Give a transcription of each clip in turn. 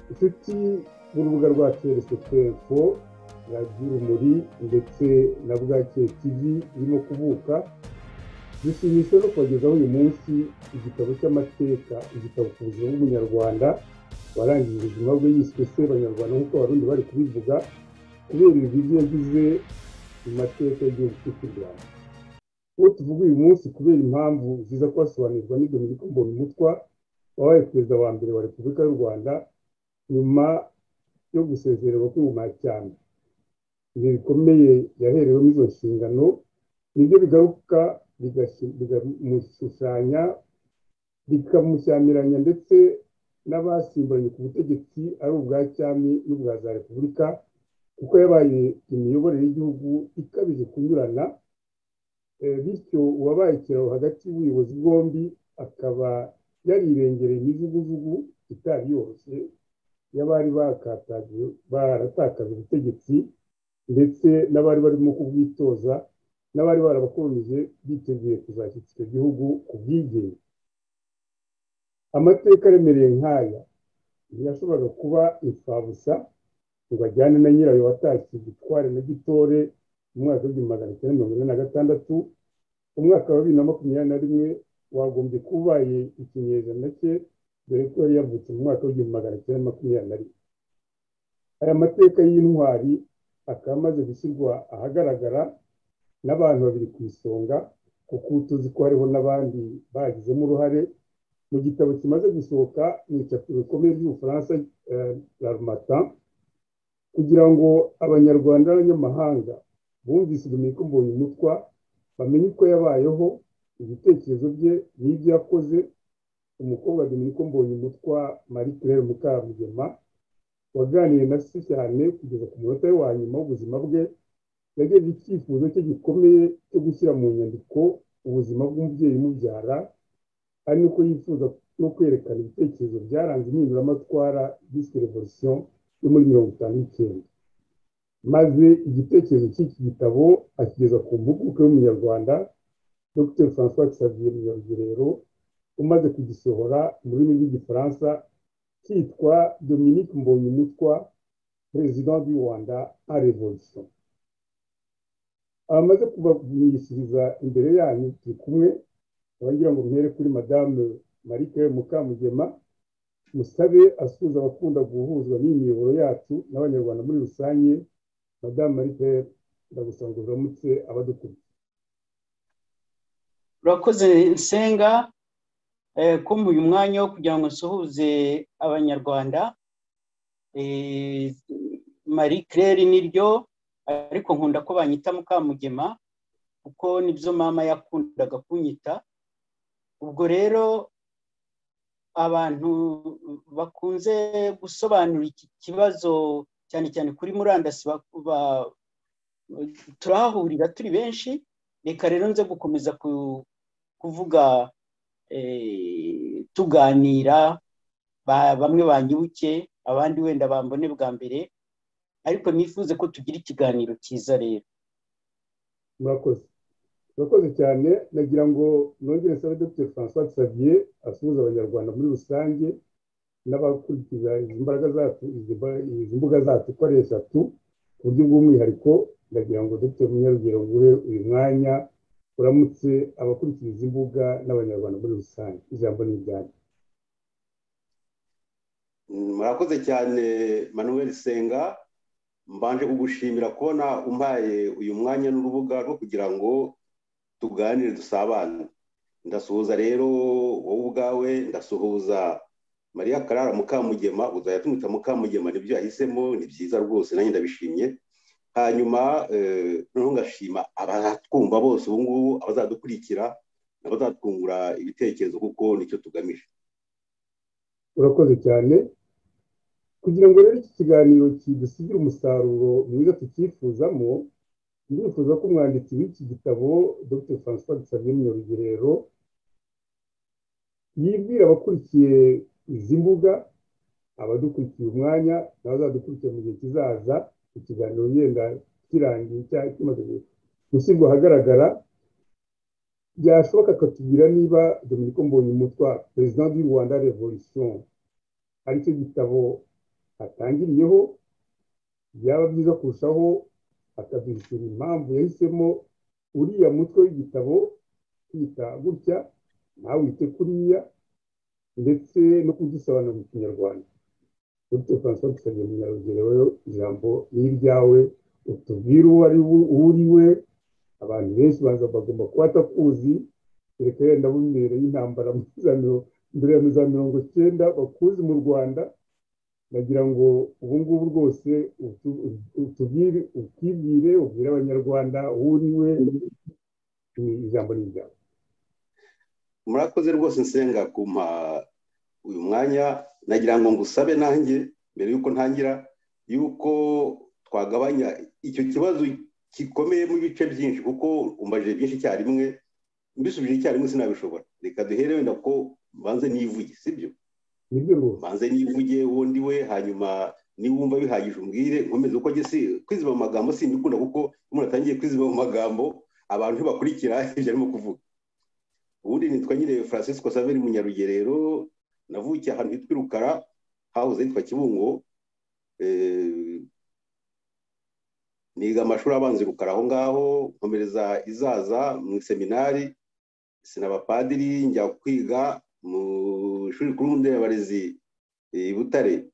inshuti b'urubuga rwacu twefo radiyo urumuri ndetse na bwakeye tivi irimo kuvuka dushimishijwe no kubagezaho uyu munsi igitabo cy'amateka igitabo ku buzima bw'umunyarwanda warangije ubuzima bwe yiswe se abanyarwanda nk'uko abarundi bari kubivuga kubera ibigo yagize mu mateka y'igihugu cy'u rwanda uwo tuvuga uyu munsi kubera impamvu ziza kubasobanurirwa n'idominico mbonumutwa wabaye perezida wa mbere wa repubulika y'u rwanda nyuma yo gusezererwa kw'ihumanya cyane ibi bikomeye yaherewemo izo nshingano nibyo bigaruka bigamushushanya bikamushyamiranya ndetse n'abasimbanye ku butegetsi ari ubwa cyami n'ubwa za repubulika kuko yabaye imiyoborere y'igihugu ikabije kunyurana bityo uwabaye ikiraro hagati y'ubuyobozi bwombi akaba yarirengereye imijugujugu itari yoroshye y'abari baratakaje ubutegetsi ndetse n'abari barimo kubwitoza n'abari barabakomeje biteguye kuzashyikira igihugu ku bwigenge amateka aremereye nk'aya ntiyashoboraga kuba imfabusa ngo ajyane na nyirayo watashye gitware na gitore mu mwaka w'igihumbi magana cyenda mirongo ine na gatandatu umwaka wa bibiri na makumyabiri na rimwe wagombye kuba ubaye ikinyejana cye dore ko yari yavutse mu mwaka w'igihumbi magana cyenda makumyabiri na rimwe aya mateka y'intwari akaba amaze gushyirwa ahagaragara n'abantu babiri ku isonga kuko tuzi ko hariho n'abandi bagizemo uruhare mu gitabo kimaze gusohoka mu icapiro rikomeye ry'ubufaransa larumata kugira ngo abanyarwanda n'abanyamahanga bumvise dominico mbonyumutwa bamenye uko yabayeho ibitekerezo bye n'ibyo yakoze umukobwa dominico mbonyumutwa marie claire mukamugema waganiriye na se cyane kugeza ku munota we wa nyuma w'ubuzima bwe yagejeje icyifuzo cye gikomeye cyo gushyira mu nyandiko ubuzima bw'umubyeyi umubyara ari nuko yifuza no kwerekana ibitekerezo byaranze impinduramatwara yiswe revolisiyo yo muri mirongo itanu n'icyenda maze igitekerezo cy'iki gitabo akigeza ku mpuguke y'umunyarwanda dr francois xavier munyarugero umaze kugisohora mu rurimi rw'igifaransa cyitwa dominique mbonyumutwa perezida du rwanda a revolisiyo abamaze kubagumishiriza imbere yanyu turi kumwe abagira ngo mhere kuri madame marike mukamugema musabe asuhuza abakunda guhuzwa n'imiyoboro yacu n'abanyarwanda muri rusange madame marike ndagusaba ngo uramutse abadukuriye urakoze nsenga kumva uyu mwanya wo kugira ngo nsuhuze abanyarwanda marie claire niryo ariko nkunda ko banyita mukamugema kuko nibyo mama yakundaga kunyita ubwo rero abantu bakunze gusobanura iki kibazo cyane cyane kuri murandasi turahahurira turi benshi reka rero nze gukomeza kuvuga tuganira bamwe banyibuke abandi wenda bambone bwa mbere ariko nifuze ko tugira ikiganiro cyiza rero murakoze murakoze cyane nagira ngo nongere sabe dr francois xavier asuhuza abanyarwanda muri rusange n'abakurikiza izi mbaraga zacu izi mbuga zacu uko ari eshatu ku buryo bw'umwihariko ndagira ngo dr munyarugero nguhe uyu mwanya uramutse abakurikiza izi mbuga n'abanyarwanda muri rusange ijambo ni iryanyu murakoze cyane manuel senga mbanje kugushimira kubona umpaye uyu mwanya n'urubuga rwo kugira ngo tuganire dusabane ndasuhuza rero wowe ubwawe ndasuhuza mariya karara mukamugema uzajya tumwita mukamugema nibyo yahisemo ni byiza rwose nanjye ndabishimye hanyuma noneho ngashima abazatwumva bose ubu ngubu abazadukurikira n'abazatwungura ibitekerezo kuko nicyo tugamije urakoze cyane kugira ngo rero iki kiganiro kidusigire umusaruro mwiza tucyifuzamo ndifuza ko umwanditsi w'iki gitabo dr francois dusabiye munyarugerero yibwira abakurikiye izi mbuga abadukurikiye umwanya n'abazadukurikira mu gihe kizaza ikiganiro yenda kirangiye cyangwa kimaze gushyirwa ahagaragara byashoboka akatubwira niba dominico mbonyumutwa perezida w'u rwanda revolisiyo aricyo gitabo atangiriyeho byaba byiza kurushaho akaduhishura impamvu yahisemo uriya mutwe w'igitabo kwita gutya nawe wite kuriya ndetse no kudusobanurira mu kinyarwanda dr francois dusabye munyarugereweho ijambo n'iryawe utubwire uwo ari uri we abantu benshi baza bagomba kuba atakuzi reka yenda bumbere y'intambara mbere ya za mirongo icyenda bakuzi mu rwanda nagira ngo ubu ngubu rwose utubwire utubwire ubwire abanyarwanda uwo uri we ni ijambo n'iryawe murakoze rwose nsenga kumpa uyu mwanya nagira ngo ngusabe nanjye mbere y'uko ntangira y'uko twagabanya icyo kibazo gikomeye mu bice byinshi kuko umbajije byinshi icyarimwe mbisubije icyarimwe sinabishobora reka duhere wenda ko mbanze nivuge sibyo mbanze nivuge uwo ndi we hanyuma niba wumva bihagije umbwire nkomeze uko si kwiziba mu magambo simbikunda kuko umuntu atangiye kwiziba mu magambo abantu ntibakurikira ibyo arimo kuvuga ubundi nitwa nyine francisco saveri munyarugerero navukiye ahantu hitwa irukara hahoze hitwa kibungo niga amashuri abanza irukara aho ngaho nkomereza izaza mu seminari sinabapadiri njya kwiga mu ishuri rikuru nderabarezi i butare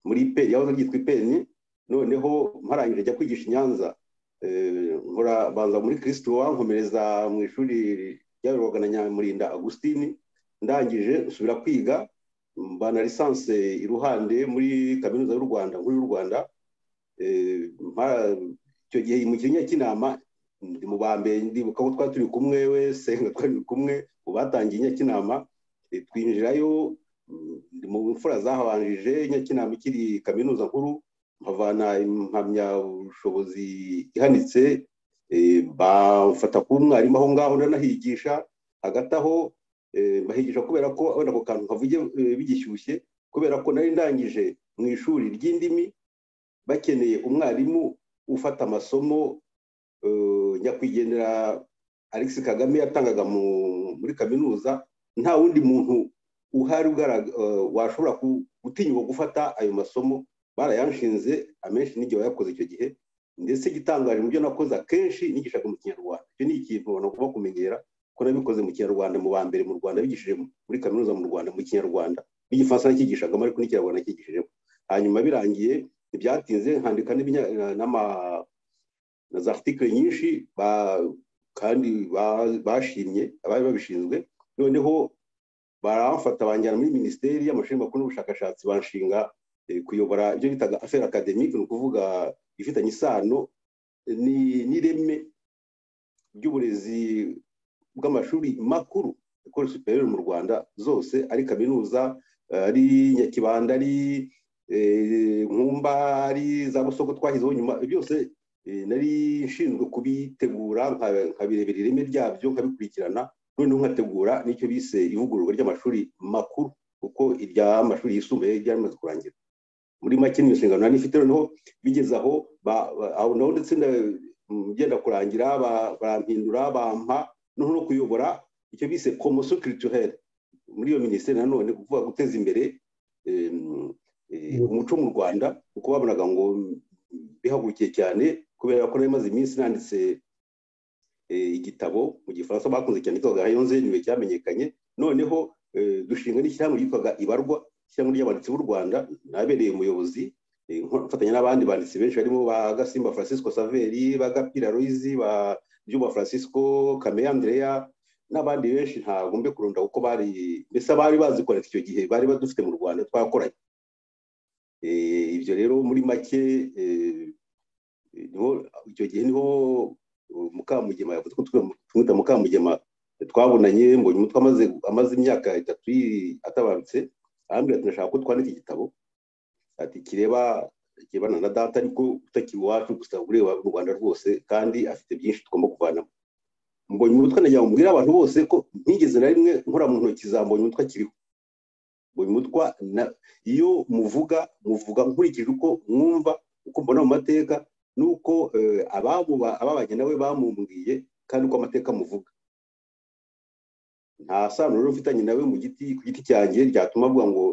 muri peni yahoze ryitwa ipeni noneho mparangije njya kwigisha i nyanza nkora banza muri kirisituwa nkomereza mu ishuri ryaberwaga na nyamurinda agusitini ndangije nsubira kwiga mbana lisanse iruhande muri kaminuza y'u rwanda nkuru y'u rwanda icyo gihe mu kinya cy'inama ndi mu ba mbere ndibuka ko twari turi kumwe we senga twari kumwe mu batangiye inyakinama twinjirayo mu mfura zahabanjije inyakinama ikiri kaminuza nkuru mpavana impamyabushobozi ihanitse bamfata ku mwarimu aho ngaho ndanahigisha hagati aho bahigisha kubera ko wenda ako kantu kavuge bigishyushye kubera ko nari ndangije mu ishuri ry'indimi bakeneye umwarimu ufata amasomo nyakwigendera alex kagame yatangaga muri kaminuza nta wundi muntu uhari washobora gutinyuka gufata ayo masomo barayanshinze amenshi n'igihe wayakoze icyo gihe ndetse igitangaje mu byo nakoze akenshi nigishaga mu kinyarwanda icyo ni ikintu abantu bagomba kumenyera ko nabikoze mu kinyarwanda mu ba mbere mu rwanda bigishije muri kaminuza mu rwanda mu kinyarwanda n'igifaransa nakigishagamo ariko n'ikinyarwanda nakigishijemo hanyuma birangiye ntibyatinze nkandika na za article nyinshi kandi bashimye abari babishinzwe noneho baramfata banjyana muri minisiteri y'amashuri makuru n'ubushakashatsi banshinga kuyobora ibyo bitaga affaire academique ni ukuvuga ifitanye isano n'ireme ry'uburezi bw'amashuri makuru ekore superieur mu rwanda zose ari kaminuza ari nyakibanda ari nkumba ari za busoko twashyizeho nyuma byose nari nshinzwe kubitegura nkabirebera ireme ryabyo nkabikurikirana noneho nkategura n'icyo bise ivugururwa ry'amashuri makuru kuko iry'amashuri yisumbuye ryamaze kurangira muri make ni inshingano nari ifite noneho bigeze aho naho ndetse ngenda kurangira barampindura bampa noneho no kuyobora icyo bise komoso kirituhere muri iyo minisiteri nanone kuvuga guteza imbere umuco mu rwanda kuko babonaga ngo bihagurukiye cyane kubera ko nari maze iminsi nanditse igitabo mu gifaransa bakunze cyane cyitwaga hayonze niwe cyamenyekanye noneho dushinga n'ishyirahamwe ryitwaga ibarwa ishyirahamwe ry'abanditsi b'u rwanda nabereye umuyobozi mfatanya n'abandi banditsi benshi barimo ba gasimba francisco saveri ba gapira loizi ba byuba francisco kameya andrea n'abandi benshi ntabwo mbe kurunda kuko bari mbese bari bazi kwandika icyo gihe bari badufite mu rwanda twakoranye ibyo rero muri make icyo gihe niho mukamugema yavuze ko tumwita mukamugema twabonanye mbonye umutwe amaze imyaka itatu atabarutse arambwira ati ndashaka ko twandika igitabo ati kireba kirebana na data ariko utakiri iwacu gusa ureba u rwanda rwose kandi afite byinshi tugomba kuvanamo mbonye umutwe najya mubwira abantu bose ko ntigeze na rimwe nkora mu ntoki za mbonye umutwe akiriho umutwa iyo muvuga muvuga nkurikije uko mwumva uko mbona mu mateka n'uko ababanye nawe bamumbwiye kandi uko amateka muvuga nta sano rero ufitanye nawe mu giti ku giti cyanjye ryatuma avuga ngo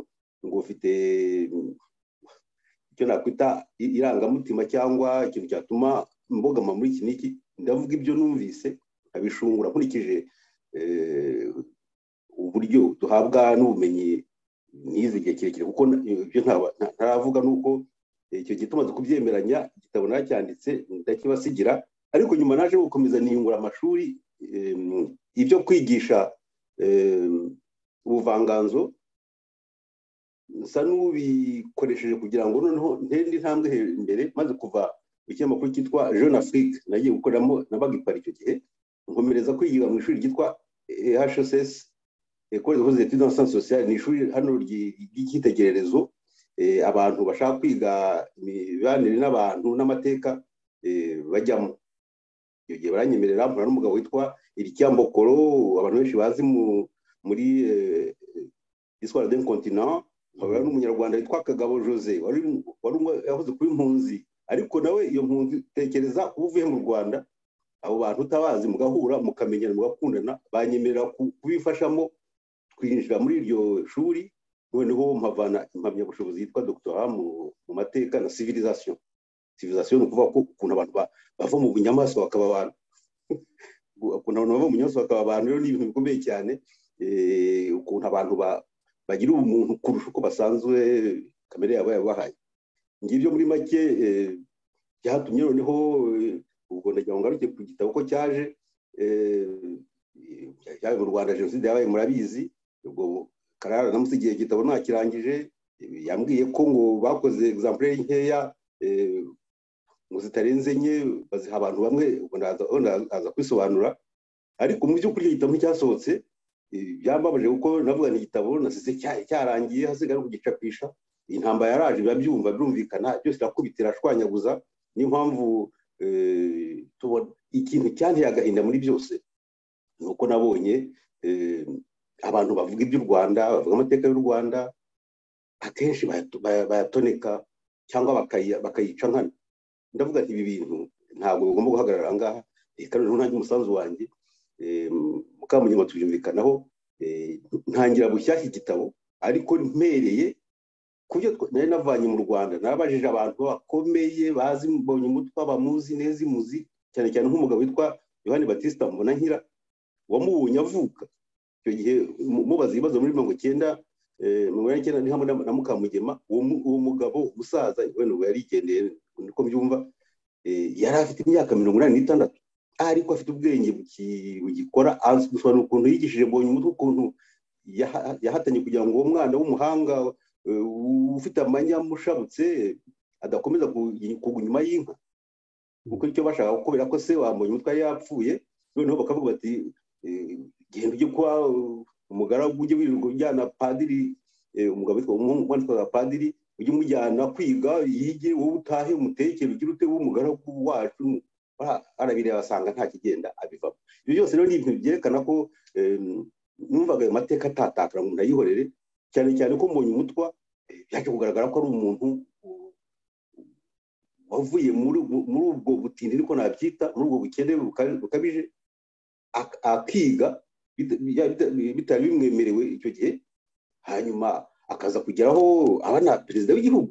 ngo ufite icyo nakwita i- irangamutima cyangwa ikintu cyatuma mbogama muri iki n'iki ndavuga ibyo numvise nkabishungura nkurikije eh, uburyo duhabwa n'ubumenyi n'izi gihe kirekire kuko na- ibyo ntaba- nta- ntaravuga nuko eh, icyo gihe tumaze kubyemeranya igitabo naracyanditse ndakibasigira ariko nyuma naje gukomeza niyungura amashuri em, ibyo kwigisha em, ubuvanganzo nsa n'ubikoresheje kugira ngo noneho ntere intambwe he- imbere maze kuva mu kinyamakuru cyitwa jeune afrique nagiye gukoreramo nabaga i Paris icyo gihe nkomereza kwigira mu ishuri ryitwa hss ekore de etudes en sciences sociales ni ishuri hano ryi- ry'icyitegererezo eh, abantu bashaka kwiga imibanire n'abantu n'amateka eh, bajyamo iyo gihe baranyemerera mpura n'umugabo witwa iricyambokoro abantu benshi bazi mu- muri eh, histoire d'un continent nkabura n'umunyarwanda witwa kagabo jose wari wari umwe yahoze kuba impunzi ariko nawe iyo mpunzi tekereza uba uvuye mu rwanda abo bantu utabazi mugahura mukamenyana mugakundana banyemerera ku- kubifashamo twinjira muri iryo shuri noneho mpavana impamyabushobozi yitwa doctorat mu mu mateka na civilisation civilisation ni ukuvuga ko ukuntu abantu ba- bava mu bunyamaswa bakaba abantu ukuntu abantu bava mu nyamaswa bakaba abantu rero ni ibintu bikomeye cyane eh, ukuntu abantu ba- bagira ubumuntu kurusha uko basanzwe kamere yabo yabahaye ngibyo muri make eh, byatumye noneho eh, ubwo ndagira ngo ngaruke ku gitabo ko cyaje eh, cyaje mu rwanda jenoside yabaye murabizi ubwo karara namusigiye igihe igitabo nakirangije eh, yambwiye ko ngo bakoze egizamplere nkeya eh, ngo zitarenze enye baziha abantu bamwe ubwo ndaza aho ndaza kwisobanura ariko mu by'ukuri icyo gitabo nticyasohotse eh, byambabaje kuko navuga ni igitabo nasize cya- cyarangiye hasigaye no kugicapisha intambara yaraje biba byumva birumvikana byose irakubita irashwanyaguza niyo mpamvu eh, tubona ikintu cyanteye agahinda muri byose ni uko nabonye eh, abantu bavuga iby'u rwanda bavuga amateka y'u rwanda akenshi bayato- baya- bayatoneka cyangwa bakayi- bakayica nkana ndavuga nti ibi bintu ntabwo bigomba guhagarara aha ngaha reka noneho nanjye umusanzu wanjye eh, mukamunyama tubyumvikanaho eh, ntangira bushyashya igitabo ariko mpereye ku byo twa- nari navanye mu rwanda nabajije abantu bakomeye bazi mbonye umutwa bamuzi neza imuzi cyane cyane nk'umugabo witwa yohani batista mbonankira wamubonye avuka icyo gihe mu- mubaza ibibazo muri mirongo icyenda eh, mirongo inani n'icyenda ni hamwe na na mukamugema uwo mu- uwo mugabo umusaza wenda ubu yarigendeye niko mbyumva eh, yari afite imyaka mirongo inani n'itandatu ariko afite ubwenge buki- bugikora azi gusobanura ukuntu yigishije mbonye umutwe ukuntu yaha- yahatanye kugira ngo uwo mwana w'umuhanga eh, ufite amanyama ushabutse adakomeza kugi- kugwa inyuma y'inka kuko icyo bashaka kubera ko se wambaye umutwe yari yapfuye noneho bakavuga bati eh, genda ujye kwa eh, umugaragu ujye wirirwa ujyana padiri eh, umugabo witwa umuhungu witwa padiri ujye umujyana kwiga yige wowe utahe umutekere ugire ute w'umugaragu wacu Bara- arabireba asanga nta kigenda abivamo ibyo byose rero ni ibintu byerekana ko eh, numvaga ayo mateka atatakara ngo ndayihorere cyane cyane ko mbonye umutwa eh, byaje kugaragara ko ari umuntu uh, wavuye muri ubwo- muri ubwo butindi niko nabyita muri ubwo bukene buka- bukabije ak- akiga bita- bya- bita- bitari bimwemerewe icyo gihe hanyuma akaza kugeraho aba na perezida w'igihugu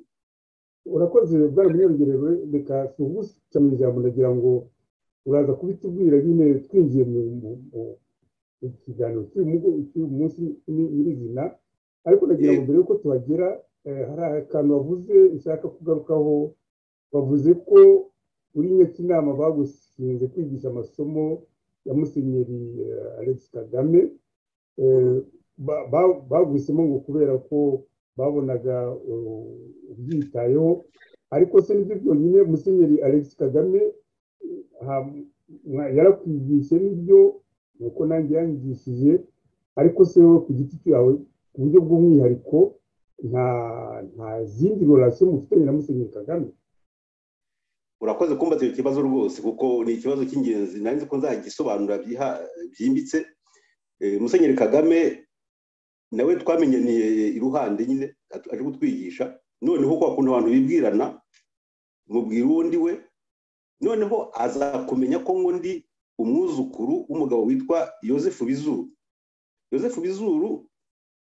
urakoze bwana munyarugerewe reka tugusya mu ijambo ndagira ngo uraza kubitubwira nyine twinjiye mu mu- mu- mu kiganiro cy'uyu mugo- cy'uyu munsi ni- nyirizina ariko ndagira ngo mbere y'uko tuhagera eh, hari akantu wavuze ushaka kugarukaho wavuze ko uri inama bagushinze kwigisha amasomo ya musenyeri eh, alex kagame eh, ba- ba- baguhisemo ngo kubera ko babonaga uh, ubyitayeho ariko se nibyo byonyine musenyeri alex kagame uh, ha- mwa- yarakwigishe nibyo nuko nanjye yangishije ariko se wowe ku giti cyawe ku buryo bw'umwihariko nta nta zindi relation mufitanye na musenyeri kagame urakoze kumbaza icyo kibazo rwose kuko ni ikibazo cy'ingenzi nari nzi ko nzagisobanura byiha- byimbitse Eh, musenyeri kagame nawe twamenyaniye iruhande nyine atu- aje kutwigisha noneho kwa kuntu abantu bibwirana mubwira uwo ndi we noneho azakumenya ko ngo ndi umwuzukuru w'umugabo witwa yosefu bizuru yosefu bizuru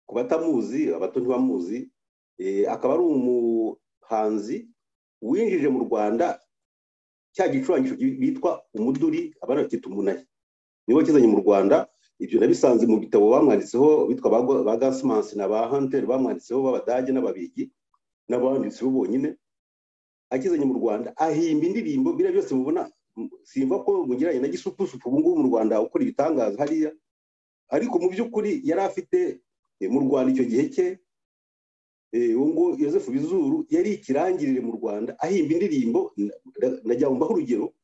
ku batamuzi abato ntibamuzi eh, akaba ari umu hanzi winjije mu rwanda cya gicurangisho bitwa umuduri abana bakita umunayi niwe kizanye mu rwanda ibyo nabisanze mu bitabo bamwanditseho bitwa ba gasimansi na ba hanteri bamwanditseho b'abadage n'ababigi n'abanditsi bo bonyine akizanye mu rwanda ahimba indirimbo biriya byose mubona simva ko mugeranye na gisupusupu ubu ngubu mu rwanda ukora ibitangaza hariya ariko mu by'ukuri yari afite mu rwanda icyo gihe cye uwo nguwo yosefu bizuru yari ikirangirire mu rwanda ahimba indirimbo najya mbaho urugero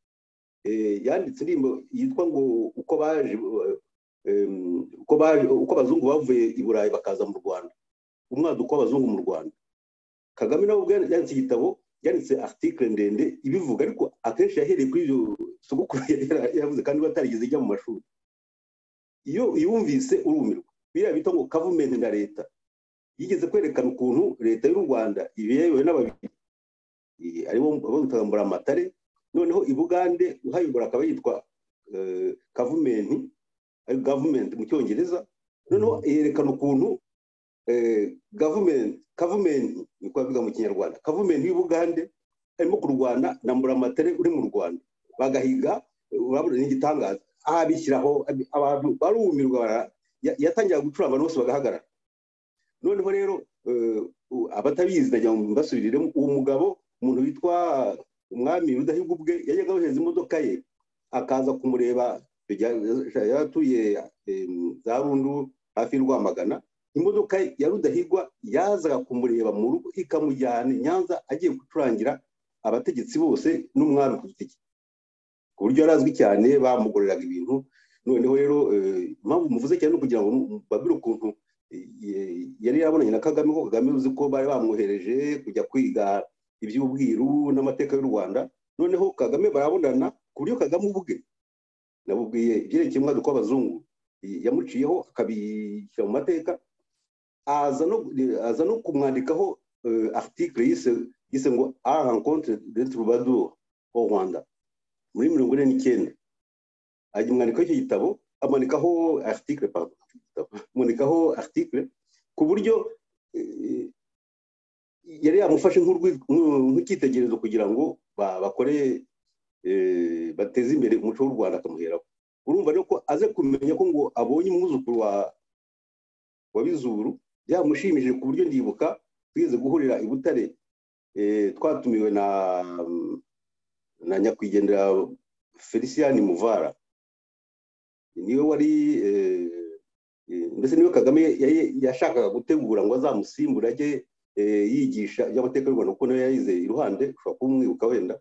yanditse indirimbo yitwa ngo uko baje uko abazungu bavuye i burayi bakaza mu rwanda umwaduko w'abazungu mu rwanda kagame nawe ubwo yanditse igitabo yanditse article ndende ibivuga ariko akenshi yahereye kuri ibyo sogokuru yavuze kandi batarigeze ijya mu mashuri iyo yumvise urumirwa biriya bita ngo kavumenti na leta yigeze kwerekana ukuntu leta y'u rwanda ibiyemewe n'ababiri aribo bamwitaga mburamatare noneho i bugande uhayobora akaba yitwa kavumenti gavumenti mu cyongereza noneho yerekana ukuntu gavumenti kavumenti niko bavuga mu kinyarwanda kavumenti y'ubugande arimo kurwana na mburamatare uri mu rwanda bagahiga urabona n'igitangaza aha bishyiraho abantu barumirwa yatangiraga gucura abantu bose bagahagarara noneho rero abatabizi najya mbasubiriremo uwo mugabo umuntu witwa umwami rudahigwa ubwe yajyaga yohereza imodoka ye akaza kumureba yaratuye za rundu hafi y'urwamagana imodoka ya rudahigwa yazaga kumureba mu rugo ikamujyana nyanza agiye gucurangira abategetsi bose n'umwami ku giti cye ku buryo yari azwi cyane bamugoreraga ibintu noneho rero impamvu muvuze cyane ni ukugira ngo babire ukuntu yari yarabonanye na kagame ko kagame uzi ko bari bamwohereje kujya kwiga iby'ubwiru n'amateka y'u rwanda noneho kagame barabonana ku buryo kagame ubwe nabubwiye ibyerekeye umwaduko w'abazungu yamuciyeho akabishyira mu mateka aza no kumwandikaho article yise ngo a rencontre de troubadour au rwanda muri mirongo ine n'icyenda ajya umwandiko w'icyo gitabo amanikaho article amanikaho article ku buryo yari yamufashe nk'ikitegerezo kugira ngo bakore bateze imbere umuco w'u rwanda akamuheraho urumva rero ko aze kumenya ko ngo abonye umwuzukuru wa wa bizuru byamushimishije ku buryo ndibuka twigeze guhurira i butare twatumiwe na na nyakwigendera felicien muvara niwe wari mbese niwe kagame yashakaga gutegura ngo azamusimbura ajye yigisha iby'amateka y'u rwanda kuko nawe yayize iruhande ushobora kumwibuka wenda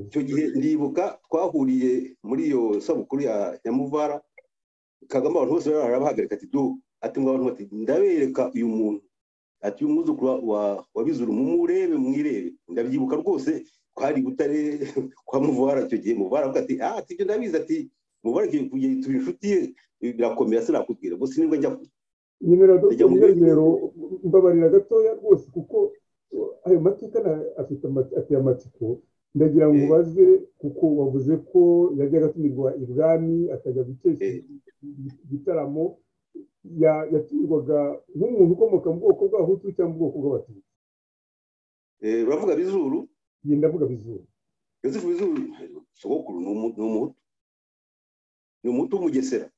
icyo gihe ndibuka twahuriye muri iyo sabukuru ya nyamuvara kagame abantu bose bari barabahagarika ati du ati ngo abantu bati ndabereka uyu muntu ati uyu mwuzukuru wa bizuru mumurebe mwirebe ndabyibuka rwose twari butare kwa muvara icyo gihe muvara avuga ati ah ati ibyo ndabizi ati muvara igihe turi inshuti ye birakomera sinakubwira gusa nibwo njya nimero mbabarira gatoya rwose kuko ayo mateka afite amatsiko ndagira ngo ubaze kuko wavuze ko yajyaga atumirwa ibwami akajya gukesha igitaramo yatumirwaga nk'umuntu ukomoka mu bwoko bw'abahutu cyangwa mu bwoko bw'abatutsi uravuga bizuru genda avuga bizuru yosefu bizuru sogokuru ni umuhutu ni umuhutu w'umugesera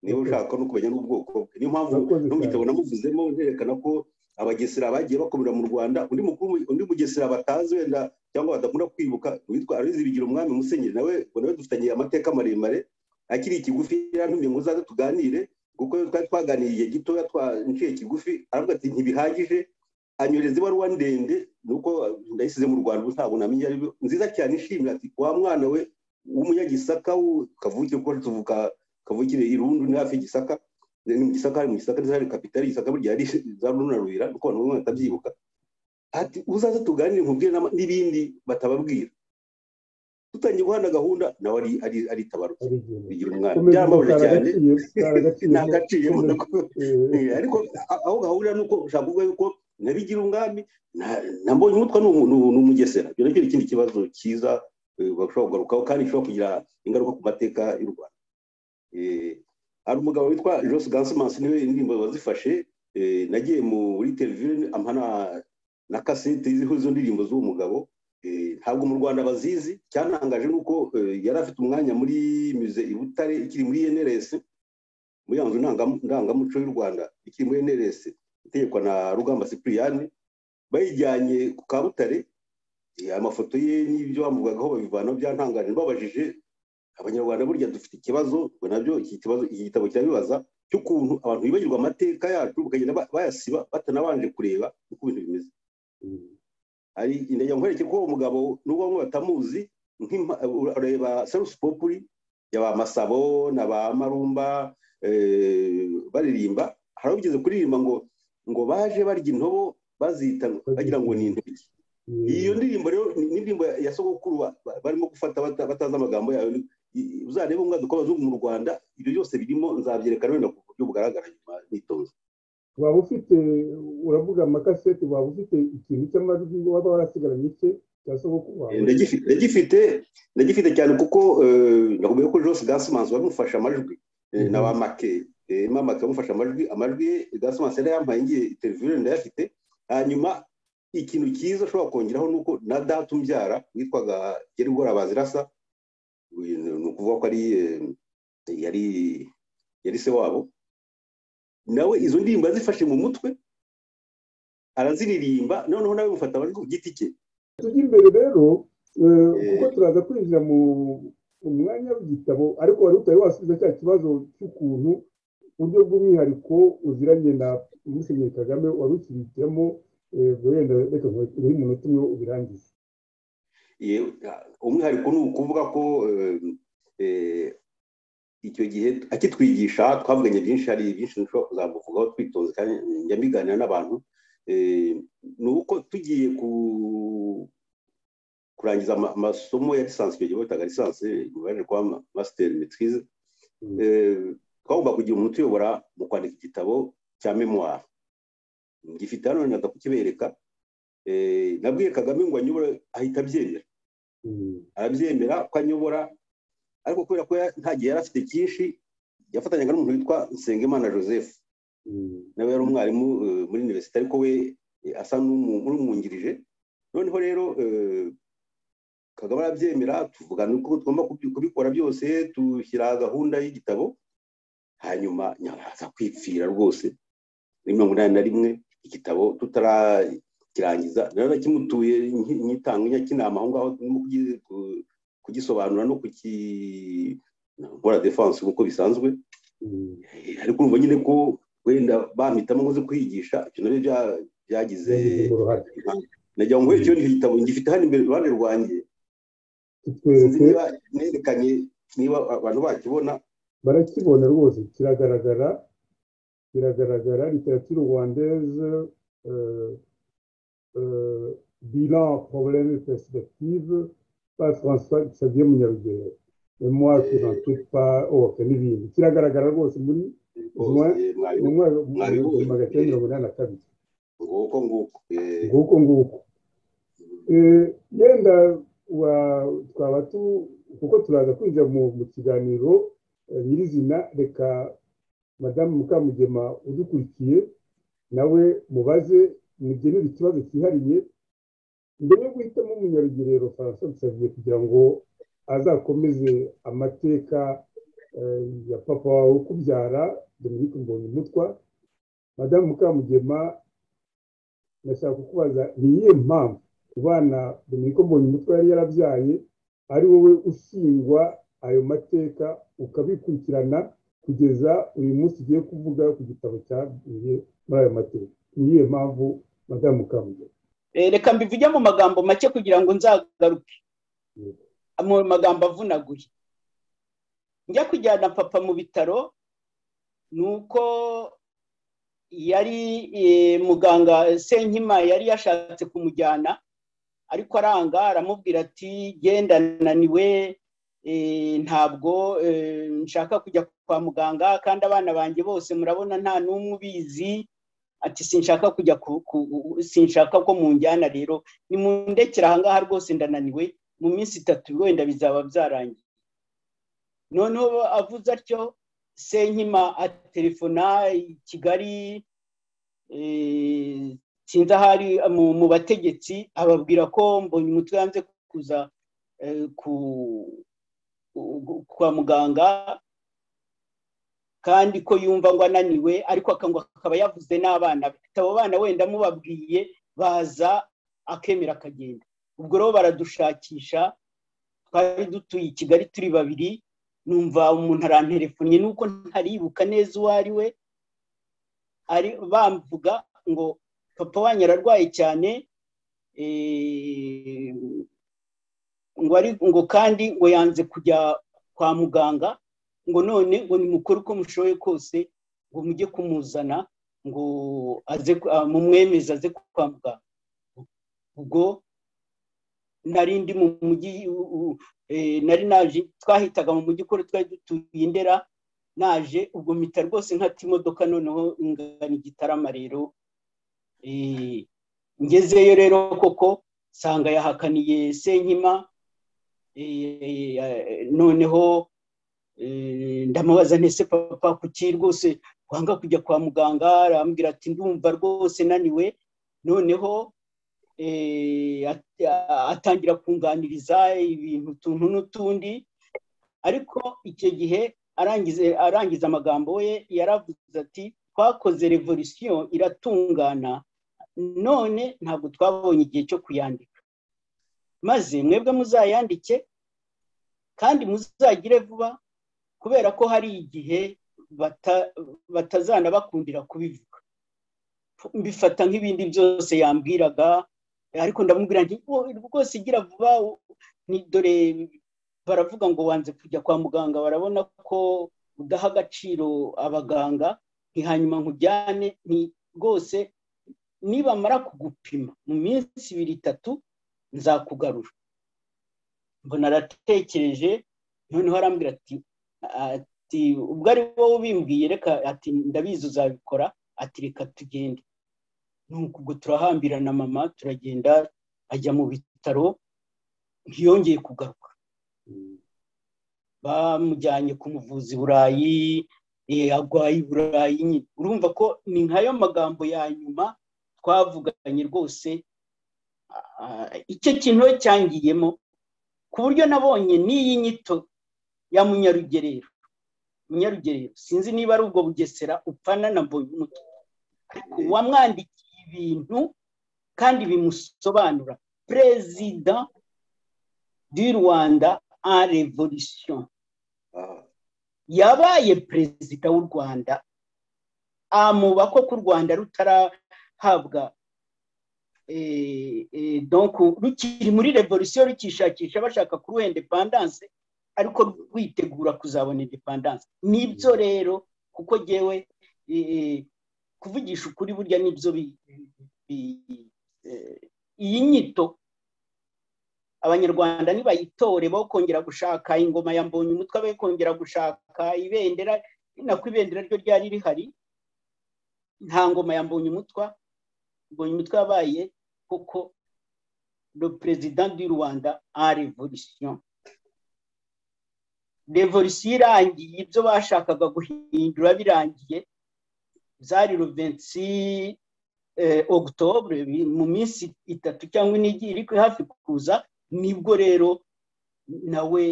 niba ushaka no kumenya n'ubwoko bwe niyo mpamvu no mu gitabo namuvuzemo nerekana ko abagesera bagiye bakomera mu rwanda undi mukuru undi mugesera batazi wenda cyangwa badakunda kwibuka witwa arizi bigira umwami musenyeri nawe nawe dufitanye amateka maremare akiri ikigufi yarantumye ngo uzaze tuganire kuko twari twaganiriye igihe gitoya twanciye kigufi aravuga ati ntibihagije anyoreza ibaruwa ndende nuko ndayisize mu rwanda ubu ntabwo namenye ari nziza cyane ishimira ati wa mwana we w'umunyagisaka kavukire kuko tuvuka kavukire irundu ni hafi y'igisaka ni mu gisaka hari mu gisaka ndetse hari kapitali y'igisaka burya hari za runarurira nuko abantu bamwe batabyibuka ati uzaze tuganire nkubwire n'ibindi batababwira dutangiye guhana gahunda nawe ari ari tabaruka bigira umwana byaramubaje cyane nta gaciyemo ariko aho gahurira nuko ushaka kuvuga yuko nabigira umwami nambonye umutwa ni umugesera ibyo nacyo ni ikindi kibazo cyiza bashobora kugarukaho kandi gishobora kugira ingaruka ku mateka y'u rwanda hari umugabo witwa jose gansimansi niwe indirimbo wazifashe nagiye muri televiziyo amana na kasete ziriho izo ndirimbo z'uwo mugabo ntabwo mu rwanda bazizi cyantangaje ni uko yari afite umwanya muri mize i butare ikiri muri nrs muri ya nzu ndangamuco y'u rwanda ikiri muri nrs itegekwa na rugamba sipiriyani bayijyanye ku kabutare amafoto ye n'ibyo bamuvugagaho babivana byantangaje babajije abanyarwanda burya dufite ikibazo ngo nabyo iki kibazo iki gitabo kirabibaza cy'ukuntu abantu bibagirwa amateka yacu bakagenda bayasiba batanabanje kureba uko ibintu bimeze hari intege nkwereke ko uwo mugabo n'ubwo bamwe batamuzi ureba sarusi popuri ya ba masabo na ba marumba baririmba hari abigeze kuririmba ngo ngo baje barya intobo bazita bagira ngo ni intoki iyo ndirimbo rero ni indirimbo ya sogokuru barimo gufata batazi amagambo yayo uzarebe umwaduko w'abazungu mu rwanda ibyo byose birimo nzabyerekana wenda ku buryo bugaragara nyuma nitonze waba ufite uravuga amakaseti waba ufite ikintu cy'amajwi waba warasigaranye icye cya sogokuru wawe ndagifite ndagifite cyane kuko nakubwiye ko jose gasimansi wamufashe amajwi na ba make mamake wamufashe amajwi amajwi ye gasimansi yari yampaye ngiye televiziyo ndayafite hanyuma ikintu cyiza ushobora kongeraho ni uko na data umbyara witwaga gerigora bazirasa ni ukuvuga ko ari yari yari se wabo nawe izo ndirimbo yazifashe mu mutwe araziririmba noneho nawe mufata amajwi ku giti cye tujya imbere rero kuko turaza kwinjira mu mwanya w'igitabo ariko wari utari wasubiza cya kibazo cy'ukuntu uburyo bw'umwihariko uziranye na musenyeri kagame wari ukibikiyemo wenda reka uri umunota umwe ubirangize umwihariko ni ukuvuga ko icyo gihe akitwigisha twavuganye byinshi hari byinshi dushobora kuzamuvugaho twitonze kandi njya mbiganira n'abantu ni uko tugiye kurangiza amasomo ya lisansi icyo gihe bitaga lisansi baje kuba masiteri mitirize twagomba kugira umuntu uyobora mu kwandika igitabo cya memuwari gifite hano ntabwo kukibereka nabwiye kagame ngo anyobore ahita abyemera arabyemera ko anyobora ariko kubera ko nta gihe yari afite cyinshi yafatanyaga n'umuntu witwa nsengimana joseph nawe yari umwarimu muri univerisite ariko we asa n'umwungirije noneho rero kagame arabyemera tuvugana uko tugomba kubikora byose dushyira gahunda y'igitabo hanyuma nyabaza kwipfira rwose muri mirongo inani na rimwe igitabo tutarakirangiza rero nakimutuye nkitanga inyakinama aho ngaho kugisobanura no gukora defanse nk'uko bisanzwe ariko urumva nyine ko wenda bampitamo nkoze kwigisha ibyo nabyo byagize nagira ngo icyo ni igitabo ngifite hano imbere iruhande rwanjye niba nerekanye niba abantu bakibona barakibona rwose kiragaragara kiragaragara literature rwandaise bilan problème perspective pas françois xavier munyarugero memoire qui n'en quitte pas oke n'ibindi kiragaragara rwose muri magana cyenda mirongo inani na kabiri nguko nguko nguko nguko yenda twaba tu kuko turaza kwinjira mu kiganiro nyirizina reka madamu mukamugema udukurikiye nawe mubaze mugenere ikibazo cyihariye mbere yo guhitamo umunyarugerero faransa dusabiye kugira ngo azakomeze amateka ya papa wawe ukubyara dominike mbonye umutwa madamu mukamugema ndashaka kukubaza ni iyihe mpamvu ubana dominike mbonye umutwa yari yarabyaye ari wowe usingwa ayo mateka ukabikurikirana kugeza uyu munsi ugiye kuvuga ku gitabo cyaguye muri ayo mateka niyihe mpamvu madamu kamugera reka mbivuge mu magambo make kugira ngo nzagaruke mu magambo avunaguye njya kujyana papa mu bitaro ni uko yari muganga senkima yari yashatse kumujyana ariko aranga aramubwira ati genda nananiwe ntabwo nshaka kujya kwa muganga kandi abana banjye bose murabona nta n'umwe ubizi ati sinshaka kujya sinshaka ko munjyana rero ni mundekera ahangaha rwose ndananiwe mu minsi itatu wenda bizaba byarangiye noneho avuze atyo senkima atelefona i kigali sinzi ahari mu bategetsi ababwira ko mbonye umutwe yanze kuza kwa muganga kandi ko yumva ngo ananiwe ariko akangwa akaba yavuze n'abana abo bana wenda mubabwiye baza akemera akagenda ubwo rero baradushakisha twari dutuye i kigali turi babiri numva umuntu aranterefonnye nuko ntaribuka neza uwo ari we bamvuga ngo papa wanyu ararwaye cyane ngo kandi ngo yanze kujya kwa muganga ngo none ngo nimukore uko mushoboye kose ngo mujye kumuzana ngo aze mumwemeze aze kwa muganga ubwo nari ndi mu mujyi nari naje twahitaga mu mujyi ukora twari dutuye indera naje ubwo mpita rwose nkata imodoka noneho ingana igitarama rero ngezeyo rero koko nsanga yahakaniye senkima noneho ndamubaza ntese papa kuki rwose wanga kujya kwa muganga arambwira ati ndumva rwose naniwe noneho atangira kunganiriza ibintu utuntu n'utundi ariko icyo gihe arangiza amagambo ye yaravuze ati twakoze revolisiyo iratungana none ntabwo twabonye igihe cyo kuyandika maze mwebwe muzayandike kandi muzagire vuba kubera ko hari igihe batazana bakundira kubivuga mbifata nk'ibindi byose yambwiraga ariko ndamubwira nti rwose igira vuba dore baravuga ngo wanze kujya kwa muganga barabona ko udaha agaciro abaganga hanyuma nkujyane rwose nibamara kugupima mu minsi ibiri itatu nzakugarura mbona aratekereje noneho arambwira ati ati ubwo ari wowe ubimbwiye reka ati ndabizi uzabikora ati reka tugende nuko ubwo turahambirana mama turagenda ajya mu bitaro ntiyongeye kugaruka bamujyanye ku muvuzi burayi agwaye burayi nyine urumva ko ni nkayo magambo ya nyuma twavuganye rwose icyo kintu we cyangiyemo ku buryo nabonye n'iyi nyito ya munyarugerero munyarugerero sinzi niba ari ubwo bugesera upfana na mbonye umutwe ariko wamwandikiye ibintu kandi bimusobanura perezida du rwanda en revolution yabaye perezida w'u rwanda amuba ko ku rwanda rutarahabwa rukiri muri revolisiyo rukishakisha bashaka kuruhende pandanse ariko rwitegura kuzabona indepandanse nibyo rero kuko ngewe kuvugisha ukuri burya nibyo iyi nyito abanyarwanda nibayitore bo kongera gushaka ingoma ya mbonye umutwe be kongera gushaka ibendera nako ibendera ryo ryari rihari nta ngoma ya mbonye umutwa mbonye umutwe yabaye kuko le president du rwanda en revolution revolisiyo irangiye ibyo bashakaga guhindura birangiye byari ruvensi ogutobure mu minsi itatu cyangwa ine iri hafi kuza nibwo rero nawe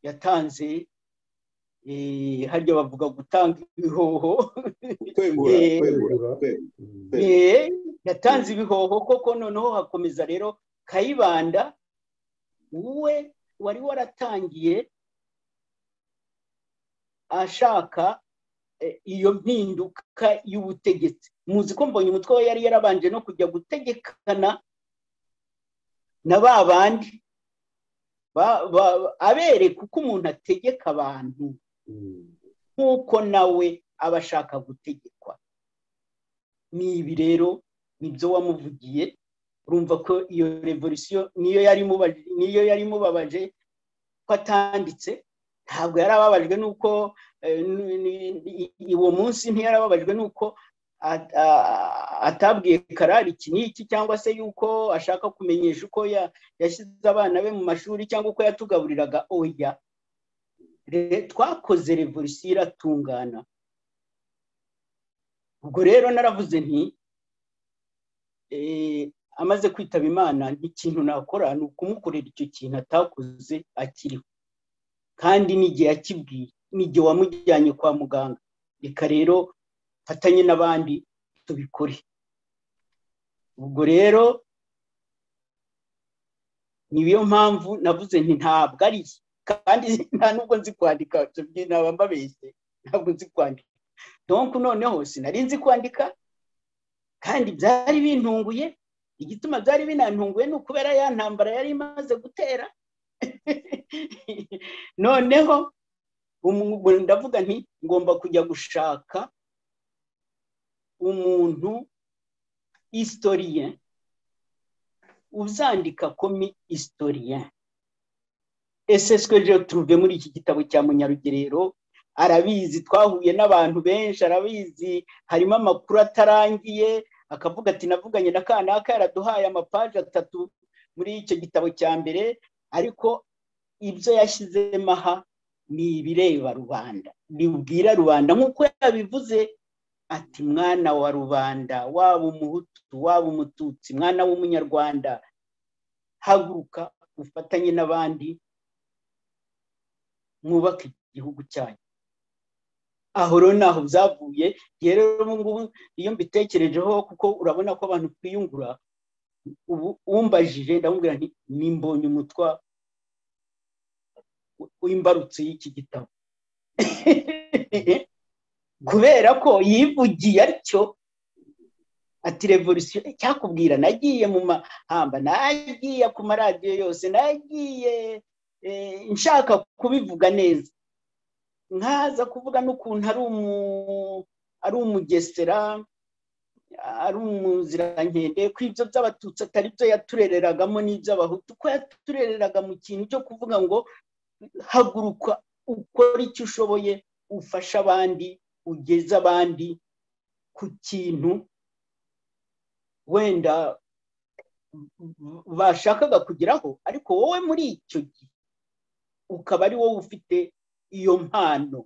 yatanze harya bavuga gutanga ibihoho yatanze ibihoho koko noneho hakomeza rero kayibanda wowe wari waratangiye ashaka iyo mpinduka y'ubutegetsi muzi ko mbonye umutwe we yari yarabanje no kujya gutegekana na ba bandi abereka uko umuntu ategeka abantu nk'uko nawe aba ashaka gutegekwa n'ibi rero nibyo wamuvugiye urumva ko iyo revolisiyo niyo yari imubabaje ko atanditse ntabwo yari ababajwe n'uko uwo munsi ntiyari ababajwe n'uko atabwiye karari iki n'iki cyangwa se yuko ashaka kumenyesha uko yashyize abana be mu mashuri cyangwa uko yatugaburiraga oya twakoze revolisiyo iratungana ubwo rero naravuze nti amaze kwitaba imana n'ikintu nakora ni ukumukorera icyo kintu atakoze akiriho kandi n'igihe akibwiye n'igihe wamujyanye kwa muganga reka rero mfatanye n'abandi tubikore ubwo rero niyo mpamvu navuze nti ntabwo ari kandi nta nubwo nzi kwandika ntabwo mbabeshye ntabwo nzi kwandika donku noneho sinari nzi kwandika kandi byari bintunguye igituma byari binantunguye ni ukubera ya ntambara yari imaze gutera noneho ndavuga nti ngomba kujya gushaka umuntu isitoriye uzandika komi isitoriye ese sikoje turuve muri iki gitabo cya munyarugerero arabizi twahuye n'abantu benshi arabizi harimo amakuru atarangiye akavuga ati navuganye na kanaka yaraduhaye amapaje atatu muri icyo gitabo cya mbere ariko ibyo yashyizemo aha ni ibireba rubanda bibwira rubanda nk'uko yabivuze ati mwana wa rubanda waba umuhutu waba umututsi mwana w'umunyarwanda haguruka ufatanye n'abandi mwubake igihugu cyanyu aho rero ntaho byavuye rero ubu ngubu iyo mbitekerejeho kuko urabona ko abantu twiyungura ubu umbajije ndamubwira nti nimbonye umutwa w'imbarutso y'iki gitabo kubera ko yivugiye atyo ati revolisiyo cyakubwira nagiye mu mahamba nagiye ku maradiyo yose nagiye nshaka kubivuga neza nkaza kuvuga n'ukuntu ari umugesera ari umuzirankende ko ibyo by'abatutsi atari byo yaturereragamo n'iby'abahutu ko yaturereraga mu kintu cyo kuvuga ngo haguruka ukore icyo ushoboye ufashe abandi ugeze abandi ku kintu wenda bashakaga kugeraho ariko wowe muri icyo gihe ukaba ari wowe ufite iyo mpano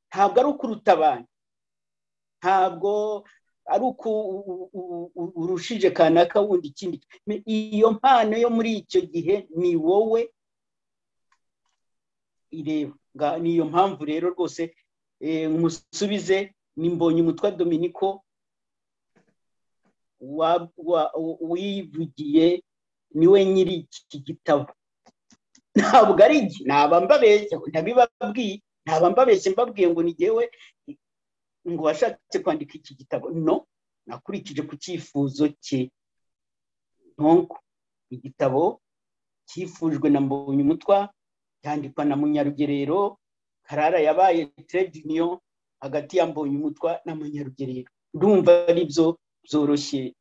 ntabwo ari ukuruta abantu ntabwo ari uko urushije kanaka wundi ikindi iyo mpano yo muri icyo gihe ni wowe ireba ni iyo mpamvu rero rwose musubize ni mbonye umutwa dominiko wivugiye niwe nyiri iki gitabo ntabwo ari igihe naba mbabeshye ntabibabwiye naba mbabeshye mbabwiye ngo nigewe ngo washatse kwandika iki gitabo no nakurikije ku cyifuzo cye ntonko igitabo cyifujwe na mbonye umutwa cyandikwa na munyarugerero karara yabaye terediniyo hagati ya mbonye umutwa na munyarugerero ndumva ari byo byoroshye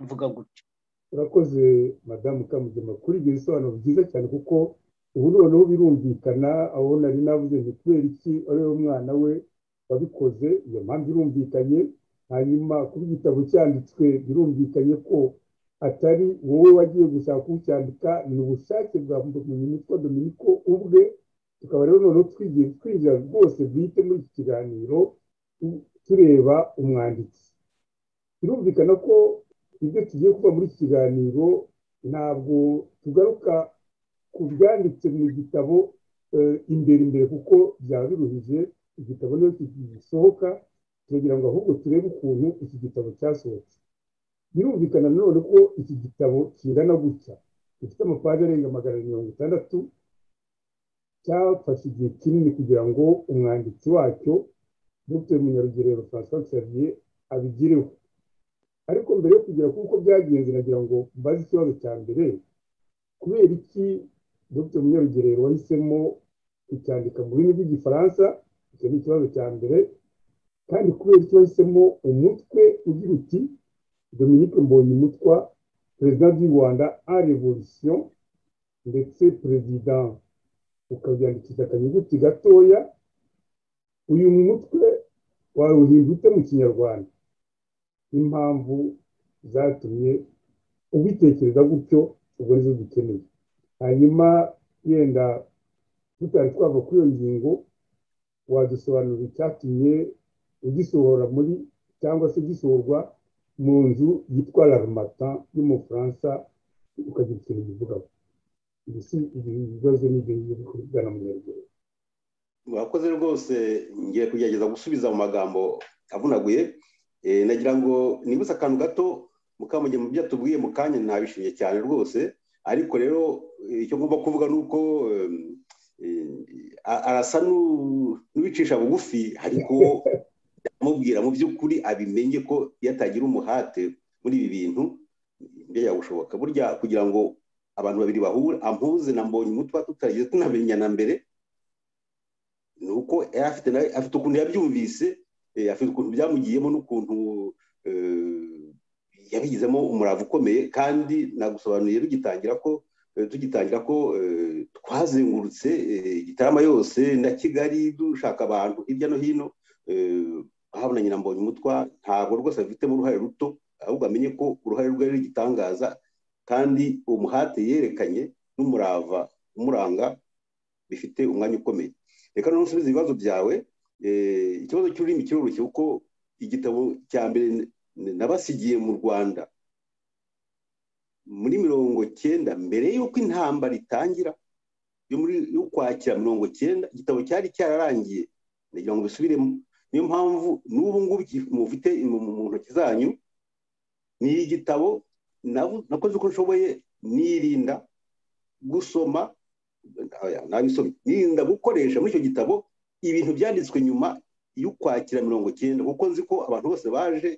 mvuga gutyo urakoze madamu kamugema kuri ibyo bisobanuro byiza cyane kuko ubu noneho birumvikana aho nari navuze ngo kubera iki ari we mwana we wabikoze iyo mpamvu irumvikanye hanyuma kuba igitabo cyanditswe birumvikanye ko atari wowe wagiye gushaka kucyandika ni ubushake bwa mitwe dominiko ubwe tukaba rero noneho twinjira rwose bwite muri iki kiganiro tureba umwanditsi birumvikana ko ibyo tugiye kuba muri iki kiganiro ntabwo tugaruka ku byanditse mu gitabo imbere imbere kuko byaba biruhije igitabo niyo gisohoka turagira ngo ahubwo turebe ukuntu iki gitabo cyasohotse birumvikana nanone ko iki gitabo kingana gutya gifite amapaji arenga magana abiri mirongo itandatu cyafashe igihe kinini kugira ngo umwanditsi wacyo dr munyarugerero francois xavier abigireho ariko mbere yo kugira kuko byagenze nagira ngo mbaze ikibazo cya mbere kubera iki dr munyarugerero wahisemo kucyandika mu rurimi rw'igifaransa icyo ni ikibazo cya mbere kandi kubera icyo wahisemo umutwe ugira uti dominique mbonye umutwa perezida du rwanda a revolution ndetse perezida ukabyandikisha akanyuguti gatoya uyu mutwe wawuhinda ute mu kinyarwanda n'impamvu zatumye ubitekereza gutyo ubwo nizo dukeneye hanyuma yenda tutari twava kuri iyo ngingo wadusobanurira icyatumye ugisohora muri cyangwa se gisohorwa mu nzu yitwa larumata y'umufaransa ukagira ikintu bivugaho ibibazo n'ibyo biri kuvugana mu nyaruguru mwakoze rwose ngiye kugerageza gusubiza mu magambo avunaguye nagira ngo nibutse akantu gato mukamuge mu byo atubwiye mu kanya ntabishimye cyane rwose ariko rero icyo ngomba kuvuga ni uko arasa n'ubicisha bugufi ariko amubwira mu by'ukuri abimenye ko iyo atagira umuhate muri ibi bintu mbere gushoboka burya kugira ngo abantu babiri bahure ampuze na mbonye umutwe tutagiye tunamenyana mbere ni uko afite ukuntu yabyumvise afite ukuntu byamugiyemo n'ukuntu yabigizemo umurava ukomeye kandi nagusobanuriye rugitangira ko tugitangira ko twazengurutse igitarama yose na kigali dushaka abantu hirya no hino ahabona nyina mbonye umutwa ntabwo rwose abifitemo uruhare ruto ahubwo amenye ko uruhare rwe ari igitangaza kandi uwo muhate yerekanye n'umurava umuranga bifite umwanya ukomeye reka noneho usubize ibibazo byawe ikibazo cy'ururimi kiroroshye kuko igitabo cya mbere nabasigiye mu rwanda muri mirongo cyenda mbere y'uko intambara itangira yo kwakira mirongo cyenda igitabo cyari cyararangiye nagira ngo bisubiremo niyo mpamvu n'ubu ngubu mufite mu ntoki zanyu ni igitabo nakoze uko nshoboye nirinda gusoma ntabisomye nirinda gukoresha muri icyo gitabo ibintu byanditswe nyuma y'ukwakira mirongo cyenda kuko nzi ko abantu bose baje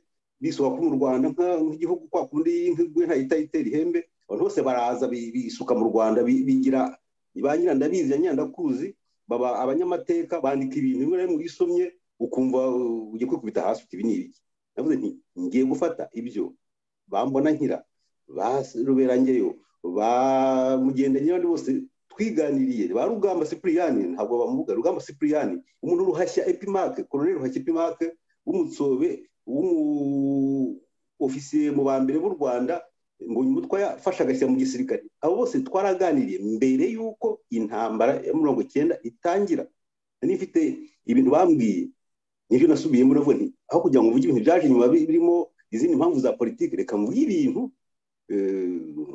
bisohoka mu rwanda nk'igihugu kwa kundi y'inkwigwe ntahita itera ihembe abantu bose baraza bisuka mu rwanda bigira ba nyirandabizi ya nyirandakuzi baba abanyamateka bandika ibintu bimwe na bimwe wisomye ukumva ugiye kwikubita hasi uti ibi ni ibiki navuze nti ngiye gufata ibyo bambona nkira ba ruberangeyo ba mugenda n'abandi bose twiganiriye ba rugamba sipuriyani ntabwo bamuvuga rugamba sipuriyani umuntu ruhashya epimake koroneri ruhashya epimake w'umutsobe w'umuofisiye mu ba mbere b'u rwanda ngo umutwe yafashe agashyira mu gisirikare abo bose twaraganiriye mbere y'uko intambara ya mirongo icyenda itangira nari mfite ibintu bambwiye nibyo nasubiyemo navuga nti aho kugira ngo mvuge ibintu byaje nyuma birimo izindi mpamvu za politiki reka mvuge ibintu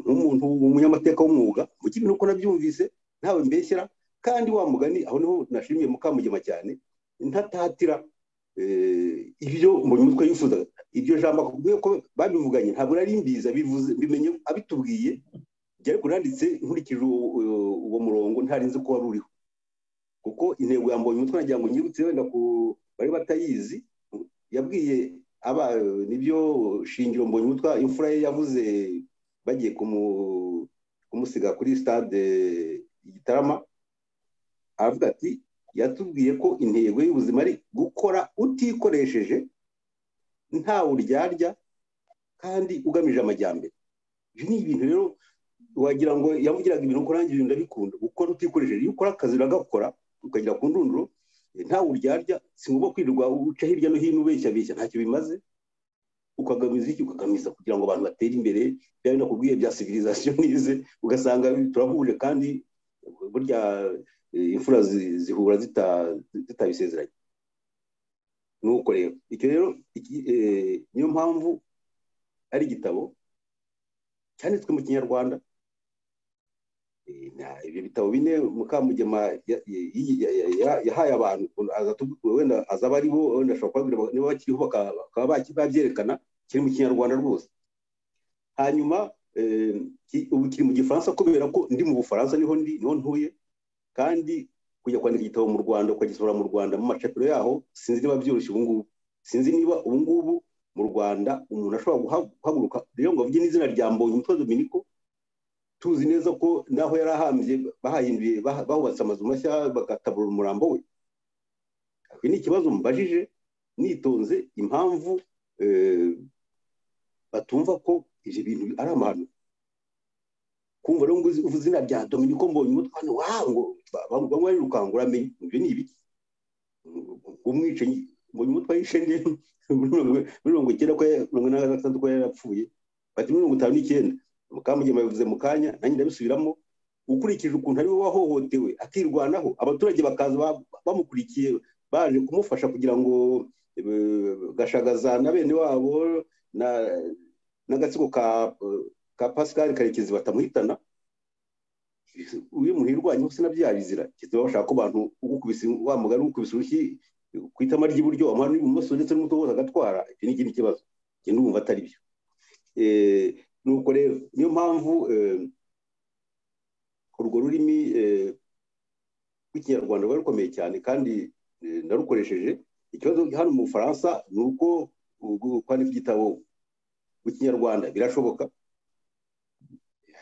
nk'umuntu umunyamateka w'umwuga mvuge ibintu uko nabyumvise ntawe mbeshyera kandi wa mugani aho niho nashimiye mukamugema cyane ntatatira ibyo mbonye umutwe yifuza ibyo jambo akubwiye ko babivuganye ntabwo nari mbizi bimenye abitubwiye byari kunanditse nkurikije uwo murongo ntarinze ko wari uriho kuko intego yambonye umutwe nagira ngo nyibutse wenda ku bari batayizi yabwiye aba nibyo shingiro mbonye umutwe imfura ye yavuze bagiye kumusiga kuri stade igitarama aravuga ati yatubwiye ko intego y'ubuzima ari gukora utikoresheje nta uryarya kandi ugamije amajyambere ibyo ni ibintu rero wagira ngo yamugiraga ibintu uko nanjye ibintu ndabikunda gukora utikoresheje iyo ukora akazi uragakora ukagera ku ndunduro nta uryarya si ngombwa kwirirwa uca hirya no hino ubeshya beshya ntacyo bimaze ukagamiza iki ukagamiza kugira ngo abantu batere imbere bya binakubwiye bya civilisation nize ugasanga turahuje kandi burya imfura zihura zitabisezeranye nuko rero icyo rero niyo mpamvu ari igitabo cyanditswe mu kinyarwanda ibyo bitabo bine mukamugema yahaye abantu wenda azaba ari bo wenda ashobora kubabwira niba bakiriho bakaba babyerekana kiri mu kinyarwanda rwose hanyuma ubu kiri mu gifaransa kubera ko ndi mu bufaransa niho ndi niho ntuye kandi kujya kwandika igitabo mu rwanda ukagisohora mu rwanda mu macapiro yaho sinzi niba byoroshye ubu ngubu sinzi niba ubu ngubu mu rwanda umuntu ashobora guhaguruka rero ngo avuge n'izina rya mbonye umutwe dominiko tuzi neza ko naho yari ahambye bahahinduye bahubatse amazu mashya bagatabura umurambo we iki ni ikibazo mubajije nitonze impamvu batumva ko ibyo bintu ari amahano kumva rero ngo uvuze izina rya dominiko mbonye umutwe hano wango bamwe bari rukangura amenye ibyo ni ibiki umwicanyi mbonye umutwe yishe nde mirongo icyenda ko mirongo inani na gatandatu ko yarapfuye bati mirongo itanu n'icyenda mukamugema yabivuze mu kanya nanjye ndabisubiramo ukurikije ukuntu ari we wahohotewe akirwanaho abaturage bakaza bamukurikiye baje kumufasha kugira ngo gashagaza na bene wabo n'agatsiko ka pascal karekezi batamuhitana uyu muntu irwanyeho sinabyaha bizira kituma bashaka ko abantu ukubise wa mugari ukubise urushyi ku itama ry'iburyo amahano y'ibumoso ndetse n'umutungo wose agatwara iki ni ikindi kibazo njye ndumva atari byo nuko rero niyo mpamvu urwo rurimi rw'ikinyarwanda rwari rukomeye cyane kandi narukoresheje ikibazo hano mu bufaransa ni uko kwandika igitabo mu kinyarwanda birashoboka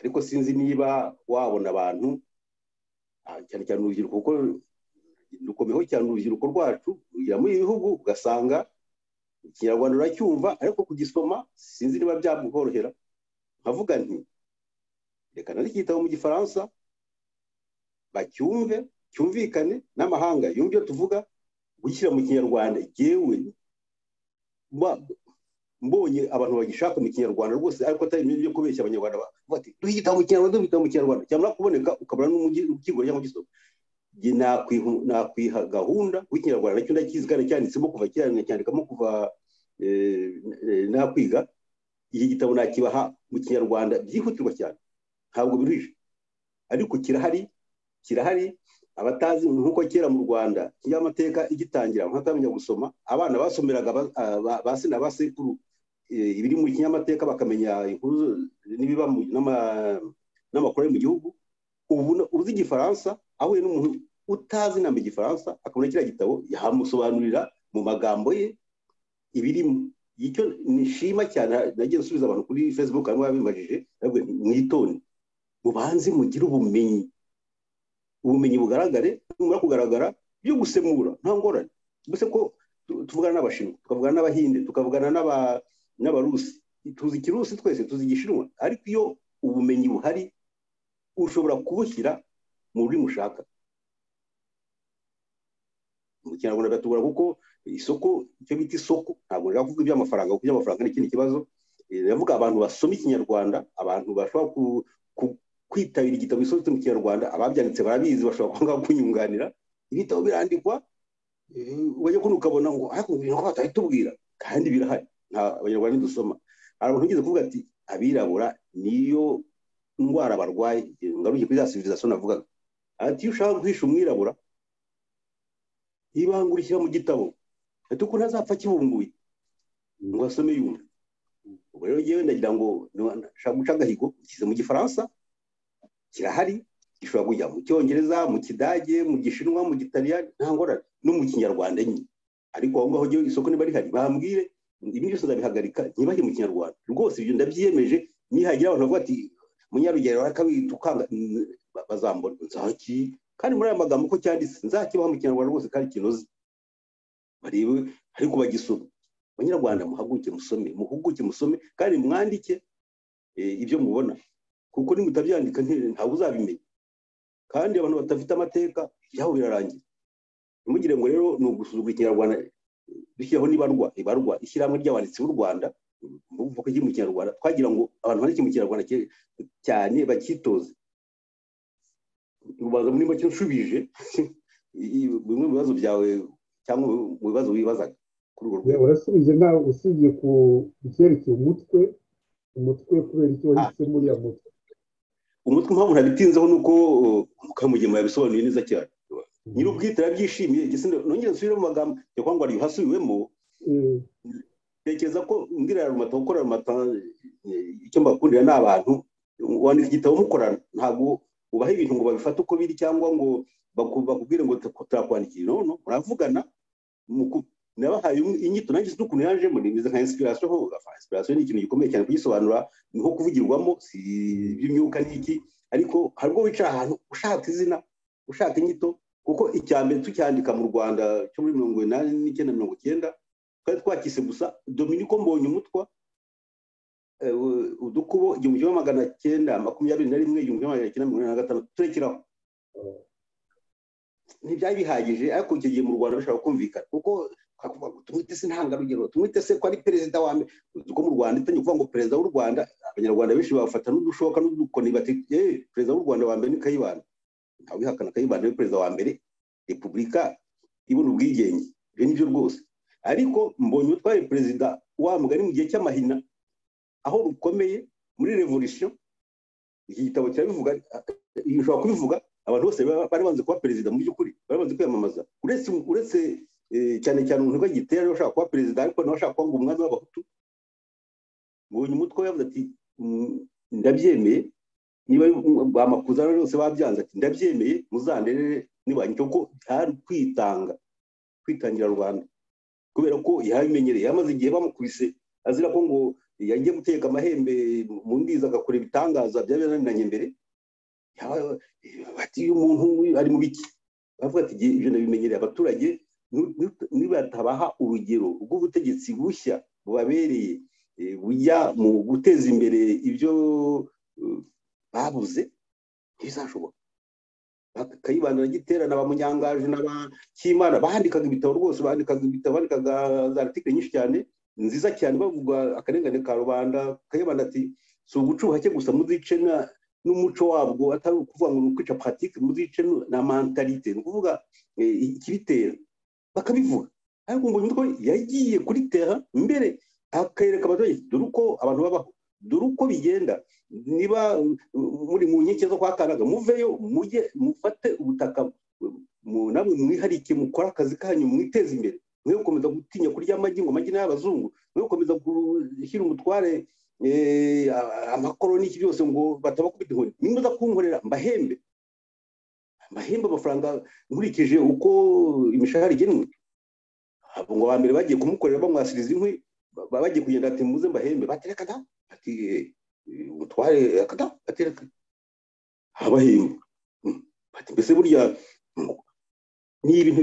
ariko sinzi niba wabona abantu cyane cyane urubyiruko kuko rukomeho cyane urubyiruko rwacu rugira muri ibi bihugu ugasanga ikinyarwanda uracyumva ariko kugisoma sinzi niba byakorohera nkavuga nti reka nandike igitabo mu gifaransa bacyumve cyumvikane n'amahanga yumve ibyo tuvuga gushyira mu kinyarwanda yewe mbonye abantu bagishaka mu kinyarwanda rwose ariko atari ibyo kubeshya abanyarwanda bati duhe igitabo mu kinyarwanda duhe igitabo mu kinyarwanda cyamara kuboneka ukabura n'umukigura cyangwa ugisoma nakwiha gahunda w'ikinyarwanda nacyo ndakizi kandi cyanditsemo kuva kera nacyandikamo kuva nakwiga iki gitabo nakibaha mu kinyarwanda byihutirwa cyane ntabwo biruhije ariko kirahari kirahari abatazi nk'uko kera mu rwanda kinyamateka igitangira nkatamenya gusoma abana basomeraga ba se na basekuru ibiri mu kinyamateka bakamenya inkuru n'ibiba n'amakuru ari mu gihugu ubu uzi igifaransa ahuye n'umuntu utazi inama igifaransa akabona kiriya gitabo yamusobanurira mu magambo ye ibirimo icyo nishima cyane nagiye nsubiza abantu kuri facebook harimo ababimajije mwitone mubanze mugire ubumenyi ubumenyi bugaragare numara kugaragara byo gusemura nta ngorane gusa ko tuvugana n'abashinwa tukavugana n'abahinde tukavugana n'abarusi tuzi ikirusi twese tuzi igishinwa ariko iyo ubumenyi buhari ushobora kubushyira mu rurimi ushaka mu kinyarwanda biratugora kuko isoko icyo bita isoko ntabwo nshaka kuvuga iby'amafaranga kuko iby'amafaranga ni ikindi kibazo ndavuga abantu basoma ikinyarwanda abantu bashobora kwitabira igitabo gisohotse mu kinyarwanda ababyanditse barabizi bashobora kwanga kunyunganira ibitabo birandikwa ubajya kuno ukabona ngo ariko ibintu ko batari tubwira kandi birahari nta abanyarwanda dusoma hari abantu bigeze kuvuga ati abirabura niyo ndwara barwaye ngaruye kuri za civilisation navugaga ati iyo ushaka guhisha umwirabura ibanga urishyira mu gitabo ati ukuntu azapfa kibumbuye ngo asome yumve ubwo rero ngewe ndagira ngo nshaka guca agahigo nshyize mu gifaransa kirahari gishobora kujya mu cyongereza mu kidage mu gishinwa mu gitaliyani nta ngorane no mu kinyarwanda nyine ariko aho ngaho ngewe isoko niba rihari bambwire ibi byose ndabihagarika ntibajye mu kinyarwanda rwose ibyo ndabyiyemeje nihagira abantu bavuga ati munyarugero akabita ukanga bazambona nzaki kandi muri aya magambo ko cyanditse nzakibaha mu kinyarwanda rwose kandi kinoze barebe ariko bagisoma abanyarwanda muhaguke musome muhuguke musome kandi mwandike ibyo mubona kuko nimutabyandika ntabwo uzabimenya kandi abantu badafite amateka ibyabo birarangira ntimugire ngo rero ni ugusuzugura ikinyarwanda dushyiraho n'ibarwa ibarwa ishyirahamwe ry'abanditsi b'u rwanda mvuga iki mu kinyarwanda twagira ngo abantu bandike mu kinyarwanda cyane bakitoze ubanza muri make nshubije bimwe mu bibazo byawe cyangwa mu bibazo wibazaga kuri urwo rwego urasubije nawe usibye ku byerekeye umutwe umutwe kubera icyo wahisemo uriya mutwe umutwe mpamvu ntabitinzeho ni uko mukamugema yabisobanuye neza cyane nyiri ubwite arabyishimiye nongere nsubire mu magambo reka ngo hasubiwemo tekereza ko ngira rumata gukora rumata icyo mbakundira ni abantu wandika igitabo mukorana ntabwo ubaha ibintu ngo babifate uko biri cyangwa ngo bakubwire ngo turakwandikira nono muravugana nabahaye inyito nanjye sinzi ukuntu yajemo nimeze nka inspiration ho inspiration ni ikintu gikomeye cyane kugisobanura niho kuvugirwamo si iby'imyuka n'iki ariko hari ubwo wicara ahantu ushaka izina ushaka inyito kuko icya mbere tucyandika mu rwanda cyo muri mirongo inani n'icyenda mirongo icyenda twari twakise gusa dominiko mbonye umutwa udukubo igihumbi kimwe magana cyenda makumyabiri na rimwe igihumbi kimwe magana cyenda mirongo inani na gatanu turekeraho ntibyari bihagije ariko icyo gihe mu rwanda bishobora kumvikana kuko twakuvuga ngo tumwite se intangarugero tumwite se ko ari perezida wa mbere kuko mu rwanda itangiye kuvuga ngo perezida w'u rwanda abanyarwanda benshi bafata n'udushoka n'udukoni bati perezida w'u rwanda wa mbere ni kayibanda ntawe wihakana kayibanda ni perezida wa mbere repubulika ibona ubwigenge ibyo ni byo rwose ariko mbonye utwaye perezida wa mugari mu gihe cy'amahina aho rukomeye muri revolisiyo iki gitabo kirabivuga ushobora kubivuga abantu bose bari banze kuba perezida mu by'ukuri bari banze kwiyamamaza uretse cyane cyane umuntu bagitera niba ashaka kuba perezida ariko nawe ashaka kuba ngo umwami w'abahutu mbonye umutwe yavuze ati ndabyemeye niba amakuza bose babyanze ati ndabyemeye muzanderere nibanjye kuko hari kwitanga kwitangira rwanda kubera ko yabimenyereye yamaze igihe bamukubise azira ko ngo yagiye guteka amahembe mu ndiza agakora ibitangaza byaba byananiranye mbere bati uyu muntu ari mu biki bavuga ati ibyo ndabimenyereye abaturage nibatabaha urugero rw'ubutegetsi bushya bubabereye bujya mu guteza imbere ibyo babuze ntibizashoboka kayibanda giterana ba munyangaje n'abakimana bandikaga ibitabo rwose bandikaga ibitabo bandikaga za article nyinshi cyane nziza cyane bavuga akarengane ka rubanda kayibanda ati si ugucuha cye gusa muzice n'umuco wabwo atari ukuvuga ngo ni ukwica paratike muzice na mentalite ni ukuvuga ikibitera bakabivuga ariko mbonye ko yagiye kuri tera mbere akareka abaturage dore uko abantu babaho dore uko bigenda niba muri mu nkeke zo kwa kanaga muveyo mujye mufate ubutaka namwe mwiharike mukore akazi kanyu mwiteze imbere mwe gukomeza gutinya kurya amagi ngo amagi n'ay'abazungu mwe gukomeza gushyira umutware amakoro n'iki byose ngo batabakubita inkoni nimuza kunkorera mbahembe mbahembe amafaranga nkurikije uko imishahara igenwe ngo ba mbere bagiye kumukorera bamwasiriza inkwi bagiye kugenda ati muze mbahembe batereka da ati umutware akada batereka abahembe bati mbese burya ni ibintu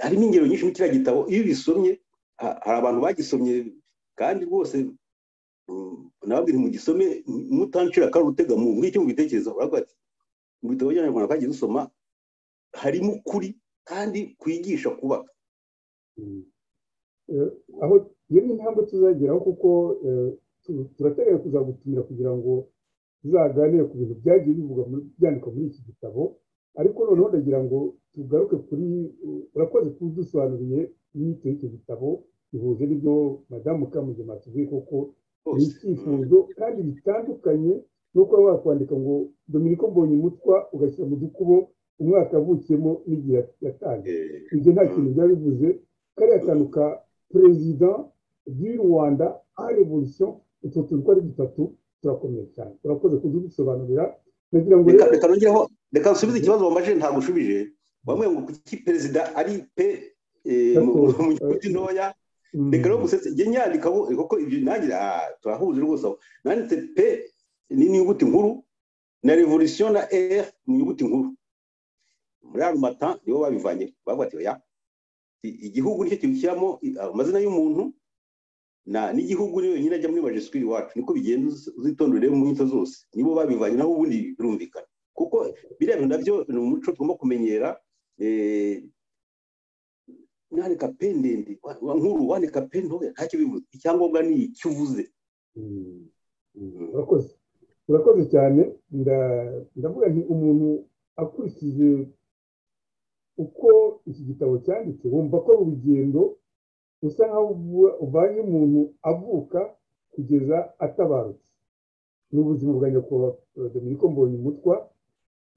harimo ingero nyinshi muri kiriya gitabo iyo ubisomye hari abantu bagisomye kandi rwose nababwira mugisome mutancira kari utega mu ngicyo mubitekerezaho baravuga ati mu bitabo by'abanyarwanda twagiye dusoma harimo ukuri kandi kwigisha kubaka aho iyo ni intambwe tuzageraho kuko turateganya kuzagutumira kugira ngo tuzaganire ku bintu byagiye bivugwa byandikwa muri iki gitabo ariko noneho ndagira ngo tugaruke kuri urakoze kudusobanuriye inyito y'icyo gitabo bihuze n'ibyo madamu kamugema tuvuye kuko ni icyifuzo kandi bitandukanye no kuba wakwandika ngo dominiko mbonye umutwa ugashyira mu dukubo umwaka avukiyemo n'igihe yatangiye ibyo nta kintu byaba bivuze kariya kantu ka perezida ry'u rwanda a revolution utwo tuntu uko ari dutatu turakomeye cyane urakoze kudusobanurira nagira ngo reka nongeraho reka nsubize ikibazo wambaje ntabwo ushubije wamwe ngo kuki perezida ari pe mu nyuguti ntoya reka rero gusetse njye nyandikaho kuko ibyo nangira turahuje rwose aho nanditse pe ni inyuguti nkuru na revolution na r mu nyuguti nkuru muri arumata nibo babivanye bavuga ati oya igihugu nicyo kibishyiramo amazina y'umuntu n'igihugu niyo nyine ajya muri majisitiri iwacu niko bigenda uzitondere mu nyito zose nibo babivanye naho ubundi birumvikana kuko biriya bintu nabyo ni umuco tugomba kumenyera nandika pe ndende nkuru wandika pe ntoya ntacyo bivuze icyangombwa ni icyo uvuze urakoze urakoze cyane ndavuga nti umuntu akurikije uko iki gitabo cyanditse wumva ko urugendo usa nkaho uvanye umuntu avuka kugeza atabarutse ni ubuzima bwa nyakubahwa dominiko mbonye umutwa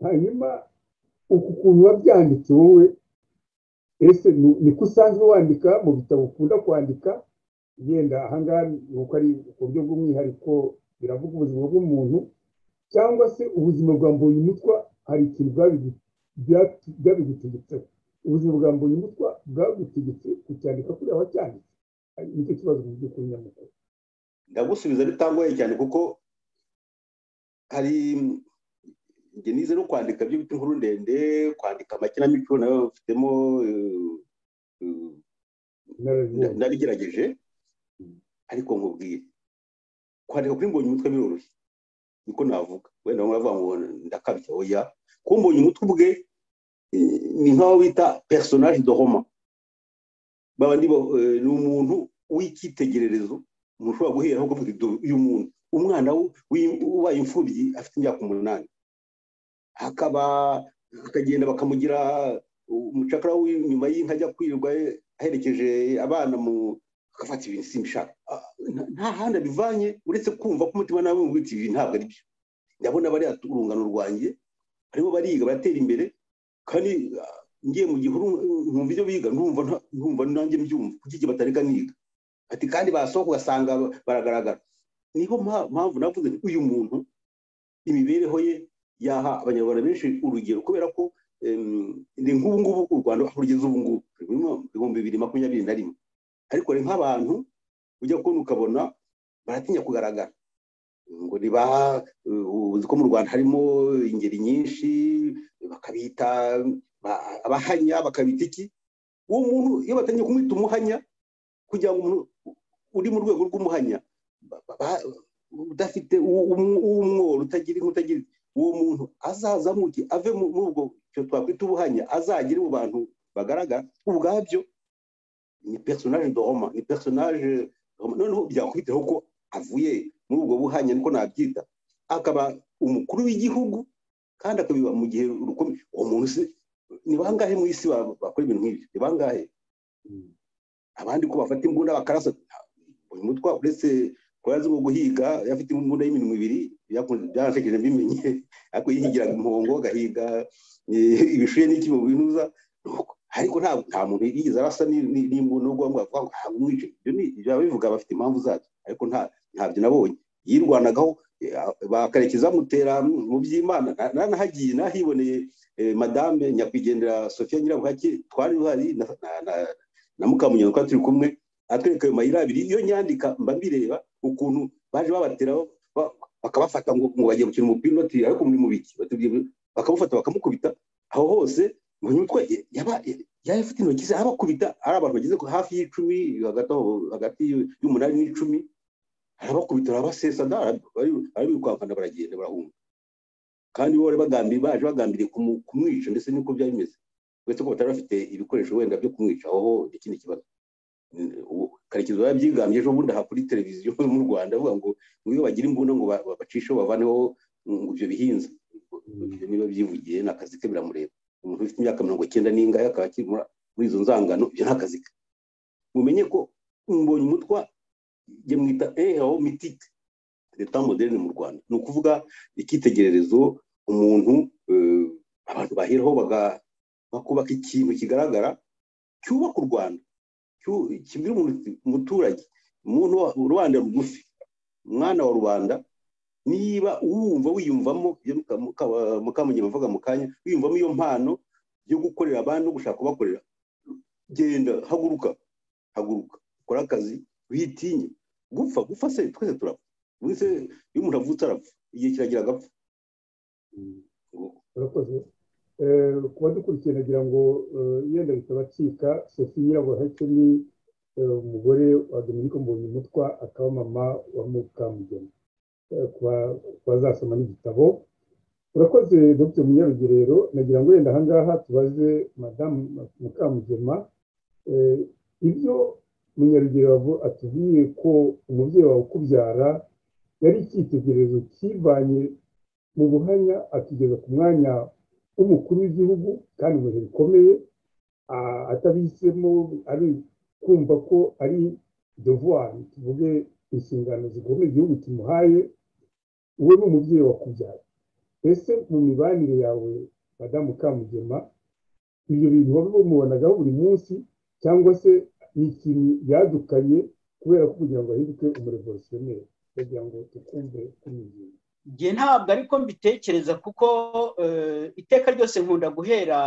hanyuma uku kuntu wabyanditse wowe ese ni ko usanzwe wandika mu bitabo ukunda kwandika yenda ahangaha ni uko ari uburyo bw'umwihariko biravuga ubuzima bw'umuntu cyangwa se ubuzima bwa mbonye umutwa hari ikintu byabigutegetse ubuzima bwa mbonye umutwa bwagutegetse kucyandika kuriya wacyanditse nicyo kibazo mu by'ukuri nyamukuru ndagusubiza bitangoye cyane kuko hari njye nize no kwandika byo bita inkuru ndende kwandika amakinamico nayo bafitemo narigerageje ariko nkubwire kwandika kuri mbonye umutwe biroroshye niko navuga wenda bamwe bavuga ngo ndakabya oya kuko mbonye umutwe ubwe ni nk'aho bita personage de homa baba ni umuntu w'icyitegererezo umuntu ushobora guhera aho kuvuga uyu muntu umwana ubaye imfubyi afite imyaka umunani akaba akagenda bakamugira umucakara w'inyuma y'inka ajya kwirirwa aherekeje abana mu agafata ibintu simbishaka nta handi abivanye uretse kumva ko umutima nawe wibwira ibi ntabwo ari byo ndabona bariya urungano rwanjye barimo bariga baratera imbere kandi ngiye mu gihuru nkumva ibyo biga nkumva nanjye mbyumva kuko igihe batareka niga ati kandi basohoka ugasanga baragaragara niho mpamvu navuze nti uyu muntu imibereho ye yaha abanyarwanda benshi urugero kubera ko ni nk'ubu ngubu u rwanda aho rugeze ubu ngubu rurimo ibihumbi bibiri makumyabiri na rimwe ariko ni nk'abantu ujya kubona ukabona baratinya kugaragara ngo niba uzi ko mu rwanda harimo ingeri nyinshi bakabita abahanya bakabita iki uwo muntu iyo batangiye kumwita umuhanya kugira ngo umuntu uri mu rwego rw'umuhanya udafite uw'umworo utagira utagira uwo muntu azazamuke ave muri ubwo twakwita ubuhanya azagere mu bantu bagaragara ubwabyo ni personage doroma ni personage noneho byakubiteho ko avuye muri ubwo buhanya niko nabyita akaba umukuru w'igihugu kandi akabiba mu gihe rukomeye uwo muntu se ni bangahe mu isi bakora ibintu nk'ibyo ni bangahe abandi ko bafata imbunda bakarasa uyu mutwa uretse ko yazi ngo guhiga yafite imbunda y'iminwa ibiri byarasekeje mbimenye ariko yihigiraga impongo agahiga ibishuye n'iki mu binuza ariko nta muntu yigeze arasa n'imbunda ubwo bavuga ngo ntabwo umwice ibyo ni bivuga bafite impamvu zabyo ariko ntabyo nabonye yirwanagaho bakarekeza amutera mu by'imana nanahagiye nahiboneye madame nyakwigendera sofiya nyirabuhake twari duhari na mukamunyondo twari turi kumwe atwereka ayo mayira abiri iyo nyandika mba mbireba ukuntu baje babateraho bakabafata ngo bagiye gukina umupira unotira ariko muri mu biki bakamufata bakamukubita aho hose ngo nyutwe yari afite intoki ze abakubita ari abantu bageze hafi y'icumi hagati y'umunani n'icumi arabakubita arabasesa bari kwamfana baragenda barahunga kandi bo bari bagambiriye baje bagambiriye kumwica ndetse niko byari bimeze uretse ko batari bafite ibikoresho wenda byo kumwica aho ni ikindi kibazo karekezi yabyigambye ejo bundi aha kuri televiziyo mu rwanda avuga ngo iyo bagira imbunda ngo bacishe bavaneho ibyo bihinze niba byivugiye ni akazi ke biramureba umuntu ufite imyaka mirongo icyenda n'ingaya akaba akiri muri izo nzangano ibyo ni akazi ke mumenye ko mbonye umutwa jya mwita eho mitike leta moderne mu rwanda ni ukuvuga icyitegererezo umuntu abantu baheraho bakubaka ikintu kigaragara cyubaka u rwanda kibwira umuturage umuntu rubanda rugufi umwana wa rubanda niba uwumva wiyumvamo mukamunyama avuga mu kanya wiyumvamo iyo mpano yo gukorera abandi no gushaka kubakorera genda haguruka haguruka ukora akazi witinye gupfa gupfa se twese turapfa uretse iyo umuntu avutse arapfa igihe kiragira agapfa urakoze kuba dukurikiye nagira ngo yenda bitabacika sofi nyirabuhake ni umugore wa dominiko mbonye umutwa akaba mama wa mukamugeni bazasoma n'igitabo urakoze dr munyarugerero nagira ngo yenda ahangaha tubaze madamu mukamugema ibyo munyarugerero atubwiye ko umubyeyi wawe ukubyara yari icyitegererezo kivanye mu buhanya akigeza ku mwanya w'umukuru w'igihugu kandi mu bihe bikomeye atabisemo ari kumva ko ari devuwari tuvuge inshingano zikomeye igihugu kimuhaye wowe n'umubyeyi wakubyara ese mu mibanire yawe madamu kamugema ibyo bintu wabi bamubonagaho buri munsi cyangwa se ni ikintu yadukanye kubera ko kugira ngo ahinduke umurevolutionneri kugira ngo tukumve kuri iyi igihe ntabwo ariko mbitekereza kuko iteka ryose nkunda guhera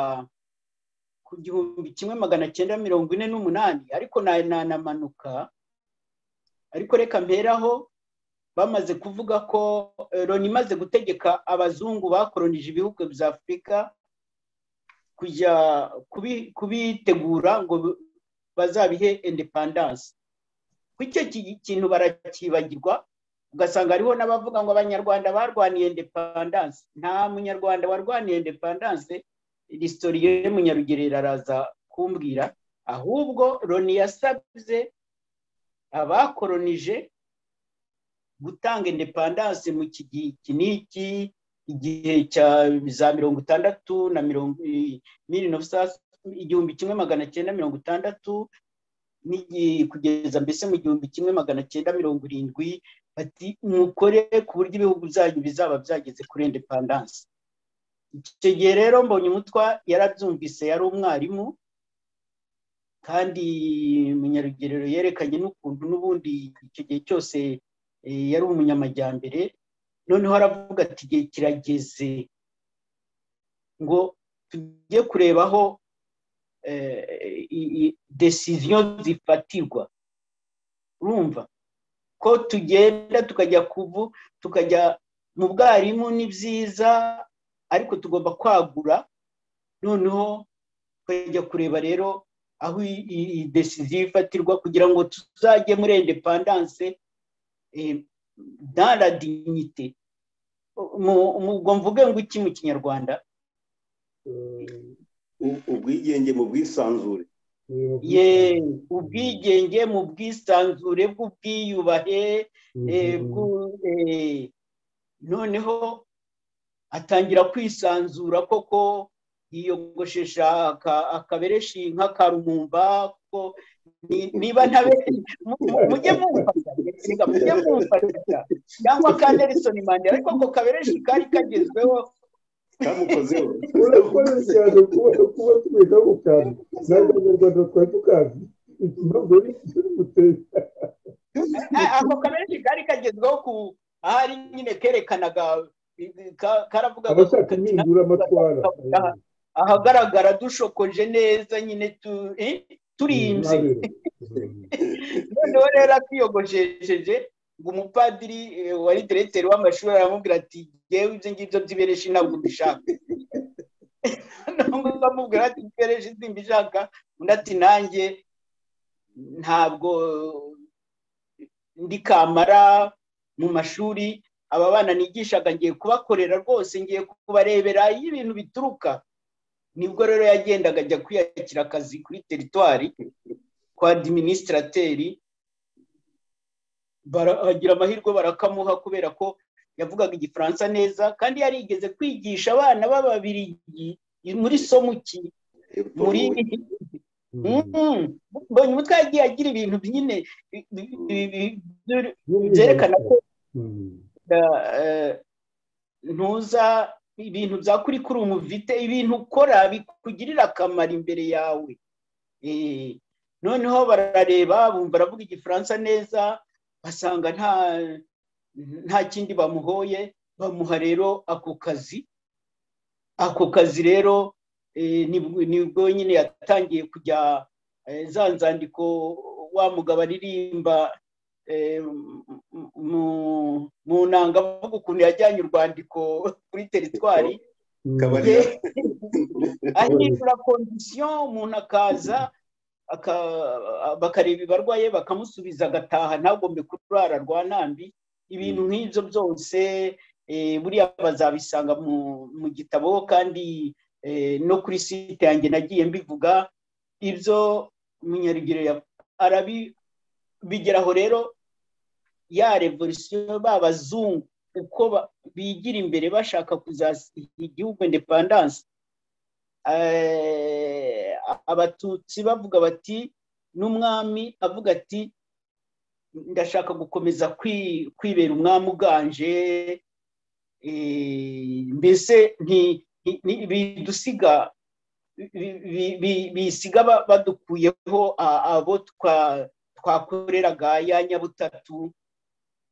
ku gihumbi kimwe magana cyenda mirongo ine n'umunani ariko nanamanuka ariko reka mperaho bamaze kuvuga ko loni imaze gutegeka abazungu bakoronije ibihugu bya afurika kujya kubitegura ngo bazabihe indepandanse ku icyo kintu barakibagirwa ugasanga hariho n'abavuga ngo abanyarwanda barwaniye indepandanse nta munyarwanda warwaniye indepandanse risitoriye munyarugerera araza kumbwira ahubwo loni yasabye abakoronije gutanga indepandanse mu iki n'iki igihe cya za mirongo itandatu na mirongo mirino igihumbi kimwe magana cyenda mirongo itandatu kugeza mbese mu gihumbi kimwe magana cyenda mirongo irindwi bati mukore ku buryo ibihugu byanyu bizaba byageze kuri indepandanse icyo gihe rero mbonye umutwa yarabyumvise yari umwarimu kandi umunyarugerero yerekanye n'ukuntu n'ubundi icyo gihe cyose yari umunyamajyambere noneho aravuga ati igihe kirageze ngo tujye kureba aho desiziyo zifatirwa urumva ko tugenda tukajya kuvu tukajya mu bwarimu ni byiza ariko tugomba kwagura noneho tukajya kureba rero aho iyi desiziyo ifatirwa kugira ngo tuzajye muri indepandanse dara dignite ubwo mvuge ngo iki mu kinyarwanda ubwigenge mu bwisanzure ye ubwigenge mu bwisanzure bw'ubwiyubahe noneho atangira kwisanzura koko yiyogoshesha akabereshi nk'akarumumba kuko niba ntabeshye mujye mumfata mujye mumfata cyangwa ka nelson mandela ariko ako kabereshi kari kagezweho kamukozeho urakoze cyane kuba tumenya ako kantu ntabwo abanyarwanda twari tukazi impamvu yari guteza ako kabereshi kari kagezweho ku ahari nyine kerekanaga karavugaga abashaka impindura amatwara ahagaragara dushokoje neza nyine turimbye noneho rero akiyogoshesheje ngo umupadiri wari diregiteri w'amashuri aramubwira ati yewe ibyo ngibyo by'ibereshi ntabwo mbishaka amubwira ati ibereshi simbishaka undi ati nanjye ntabwo ndi kamara mu mashuri aba bana nigishaga ngiye kubakorera rwose ngiye kubarebera iyo ibintu bituruka nibwo rero yagendaga ajya kwiyakira akazi kuri teritwari kwa diminisitrateri bagira amahirwe barakamuha kubera ko yavugaga igifaransa neza kandi yarigeze kwigisha abana b'ababirigi muri somuki muri mbonye umutwe yagiye agira ibintu nyine byerekana ko ntuza ibintu bya kuri kuri umuvite ibintu ukora bikugirira akamaro imbere yawe noneho barareba bumva aravuga igifaransa neza basanga nta kindi bamuhoye bamuha rero ako kazi ako kazi rero nibwo nyine yatangiye kujya za nzandiko wa mugabo aririmba mu nanga avuga ukuntu yajyanye urwandiko kuri teritwari ahindura kondisiyo umuntu akaza bakareba ibarwaye bakamusubiza agataha ntagombe kurara rwa ntambi ibintu nk'ibyo byose buriya bazabisanga mu gitabo kandi no kuri site yanjye nagiye mbivuga ibyo munyarugero bigeraho rero ya revolisiyo b'abazungu uko bigira imbere bashaka kuzasiga igihugu indepandanse abatutsi bavuga bati n'umwami avuga ati ndashaka gukomeza kwibera umwami uganje mbese bidusiga bisiga badukuyeho abo twakoreraga ya nyabutatu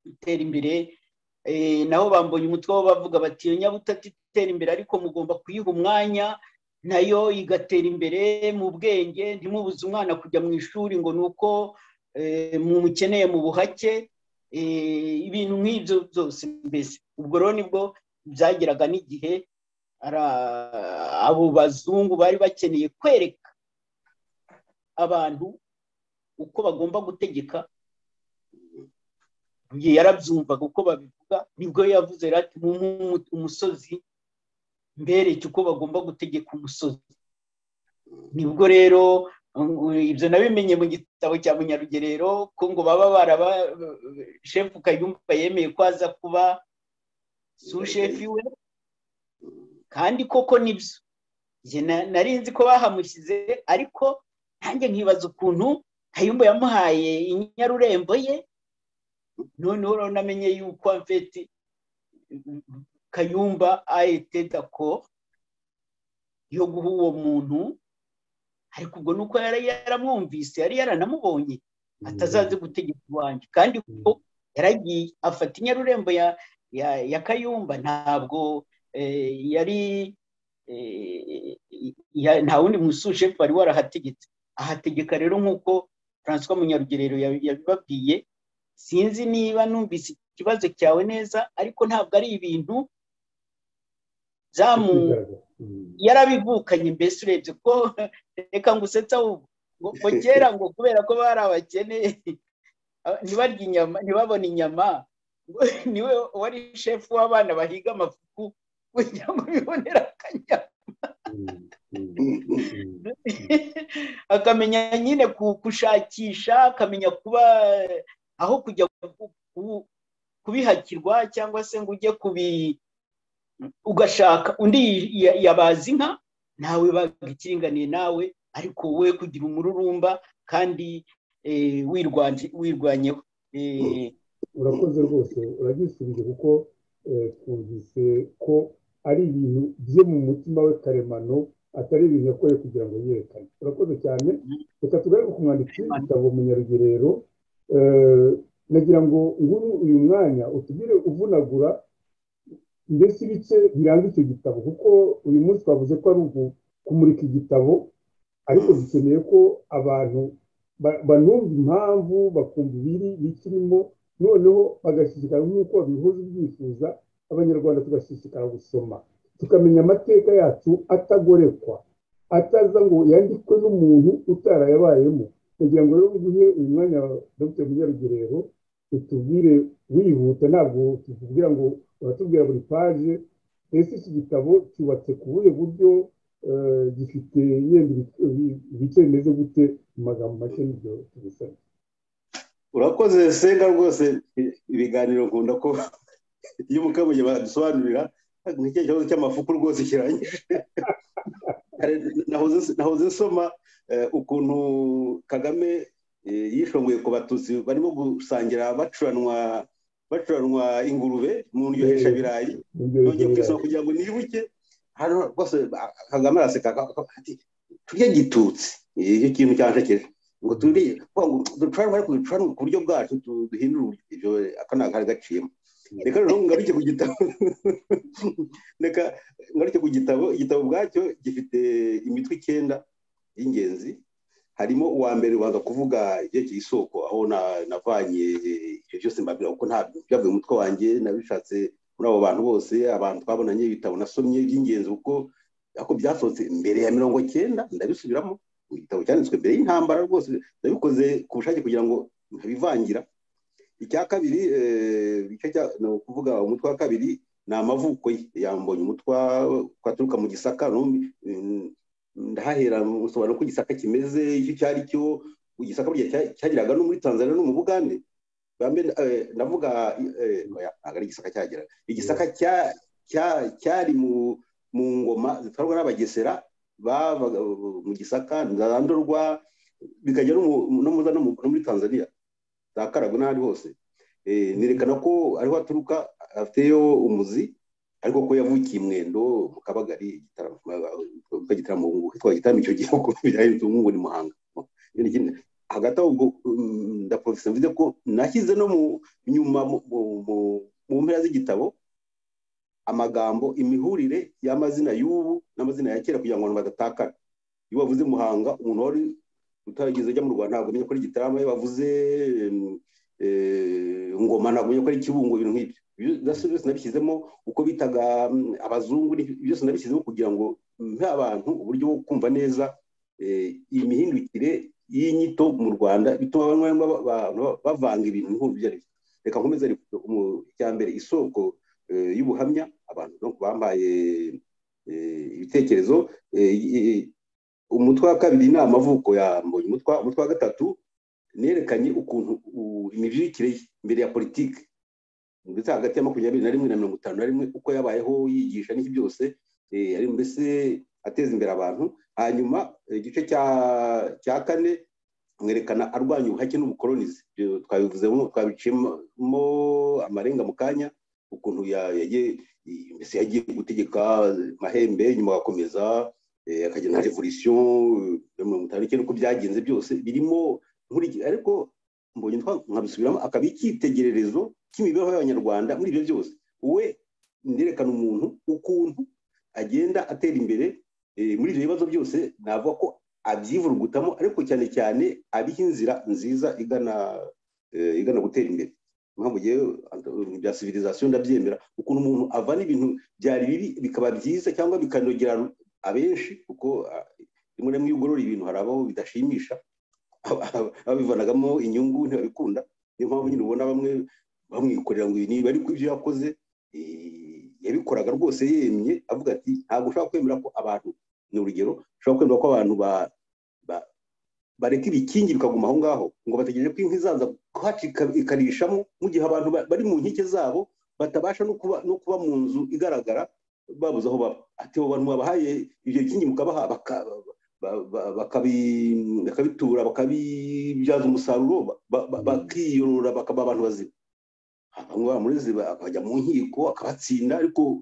itera imbere naho bambonye umutwe wo bavuga bati iyo nyabutatu itera imbere ariko mugomba kuyiha umwanya nayo igatera imbere mu bwenge ntimubuze umwana kujya mu ishuri ngo ni uko mumukeneye mu buhake ibintu nk'ibyo byose mbese ubwo rero nibwo byageraga n'igihe abo bazungu bari bakeneye kwereka abantu uko bagomba gutegeka yarabyumvaga uko babivuga nibwo yavuze ati umusozi mbereke uko bagomba gutegeka umusozi nibwo rero ibyo nabimenye mu gitabo cya munyarugerero ko ngo baba baraba shefu kayumba yemeye ko aza kuba sushefu iwe kandi koko nibyo nari nzi ko bahamushyize ariko nanjye nkibaza ukuntu kayumba yamuhaye inyarurembo ye noneho urabonamenye yuko mfeti kayumba ayite dako yo guha uwo muntu ariko ubwo ni uko yari yaramwumvise yari yaranamubonye atazaze gutegeka iwanjye kandi kuko yaragiye afata inyarurembo ya kayumba ntabwo yari nta wundi musushefu wari warahategetse ahategeka rero nk'uko francois munyarugerero yabibabwiye sinzi niba numvise ikibazo cyawe neza ariko ntabwo ari ibintu yarabivukanye mbese urebye ko reka ngo usetse ahubwo ngo kera ngo kubera ko bari abakene ntibarye inyama ntibabone inyama niwe wari shefu w'abana bahiga amafuku kugira ngo bibonere akanyama akamenya nyine gushakisha akamenya kuba aho kujya kubihakirwa cyangwa se ngo ujye kubi ugashaka undi yabaza inka nawe baga ikiringaniye nawe ariko wowe kugira umururumba kandi wirwanyeho urakoze rwose uragisubije kuko twumvise ko ari ibintu bye mu mutima we karemano atari ibintu yakoye kugira ngo yerekane urakoze cyane reka tugaruke ku mwanditsi w'igitabo munyarugerero nagira ngo nguru uyu mwanya utugire uvunagura mbese ibice biranga icyo gitabo kuko uyu munsi twavuze ko ari kumurika igitabo ariko dukeneye ko abantu banumva impamvu bakumva ibiri bikirimo noneho bagashyigikira nk'uko babihuza ibyifuza abanyarwanda tugashishikara gusoma tukamenya amateka yacu atagorekwa ataza ngo yandikwe n'umuntu utarayabayemo kugira ngo rero uguhe uyu mwanya wa dr munyarugerero utubwire wihuta ntabwo tuvugira ngo uratubwira buri paje ese iki gitabo cyubatse ku buhe buryo gifite yenda ibice bimeze gute mu magambo make n'ibyo tubisabye urakoze senga rwose ibiganiro nkunda ko iyo umukamuye badusobanurira nk'icyo kibazo cy'amafuku rwose kirangije nahoze nsoma ukuntu kagame yishonguye ku batutsi barimo gusangira bacuranwa bacuranwa ingurube mu ndyohesha birayi yongeye kwisoma kugira ngo nibuke hano rwose kagame araseka turye gitutsi icyo kintu cyanshekeje ngo turiye ducuranwa ariko ducuranwa ku buryo bwacu duhindura ibyo aka ni akari gaciyemo reka rero ngaruke ku gitabo reka ngaruke ku gitabo igitabo ubwacyo gifite imitwe icyenda y'ingenzi harimo uwa mbere ubanza kuvuga ibyerekeye isoko aho navanye ibyo byose mbabwira kuko ntabwo byavuye umutwe wanjye nabishatse muri abo bantu bose abantu twabonanye ibitabo nasomye by'ingenzi kuko ako byasohotse mbere ya mirongo cyenda ndabisubiramo igitabo cyanditswe mbere y'intambara rwose ndabikoze ku bushake kugira ngo ntabivangira icya kabiri ni ukuvuga umutwe wa kabiri ni amavuko ye yambonye umutwa twaturuka mu gisaka ndahahera musobanuro uko igisaka kimeze icyo icyo ari cyo igisaka cyageraga no muri tanzania no mu bugande navuga ntabwo ari igisaka cyageraga igisaka cyari mu ngoma zitwarwa n'abagesera bavaga mu gisaka ndandurwa bikajya no muri tanzania za karago n'ahandi hose nerekana ko ariho aturuka afiteyo umuzi ariko ko yavukiye mwendo mu kabagari igitaramo hitwa igitaramo icyo gihugu ubu ni muhanga hagati aho ndaporofesa mvuze ko nashyize no mu nyuma mu mpera z'igitabo amagambo imihurire y'amazina y'ubu n'amazina ya kera kugira ngo abantu badatakara iyo bavuze muhanga umuntu wari utarageze ajya mu rwanda ntabwo amenya ko ari igitaramo iyo bavuze ngoma ntabwo amenya ko ari ikibungo ibintu nk'ibyo byose byose nabishyizemo uko bitaga abazungu byose nabishyizemo kugira ngo mpe abantu uburyo bwo kumva neza iyi mihindukire y'inyito mu rwanda bituma abantu bavanga ibintu nk'ubu ibyo ari byo reka nkomeze icya mbere isoko y'ubuhamya abantu bambaye ibitekerezo umutwe wa kabiri ni amavuko ya mbonye umutwe wa gatatu nerekanye ukuntu imibyirikire mbere ya politiki ndetse hagati ya makumyabiri na rimwe na mirongo itanu na rimwe uko yabayeho yigisha n'iki byose mbese ateza imbere abantu hanyuma igice cya kane mwerekana arwanya ubuhake n'ubukoronizi twabivuzemo twabiciyemo amarenga mu kanya ukuntu yagiye gutegeka mahembe nyuma agakomeza akajya na revolisiyo mirongo itanu n'icyenda uko byagenze byose birimo ariko mbonye nkabisubiramo akaba icyitegererezo cy'imibereho y'abanyarwanda muri ibyo byose we nerekana umuntu ukuntu agenda atera imbere muri ibyo bibazo byose navuga ko abyivurugutamo ariko cyane cyane abiha inzira nziza igana igana gutera imbere mpamvu ngewe bya sivirizasiyo ndabyemera ukuntu umuntu avana ibintu byari bibi bikaba byiza cyangwa bikanogera abenshi kuko rimwe na rimwe iyo ugorora ibintu hari abaho bidashimisha ababivanagamo inyungu ntibabikunda niyo mpamvu nyine ubona bamwe bamwikorera ngo niba ariko ibyo yakoze yabikoraga rwose yemye avuga ati ntabwo ushobora kwemera ko abantu ni urugero ushobora kwemera ko abantu bareka ibikingi bikaguma aho ngaho ngo bategereje ko inkwi zaza kuhacika ikarishamo mu gihe abantu bari mu nkike zabo batabasha no kuba mu nzu igaragara babuze aho baba ati abo bantu babahaye ibyo bikingi mukabaha bakabitura bakabibyaza umusaruro bakiyorora bakaba abantu bazima bamwe bamureze bakajya mu nkiko akabatsinda ariko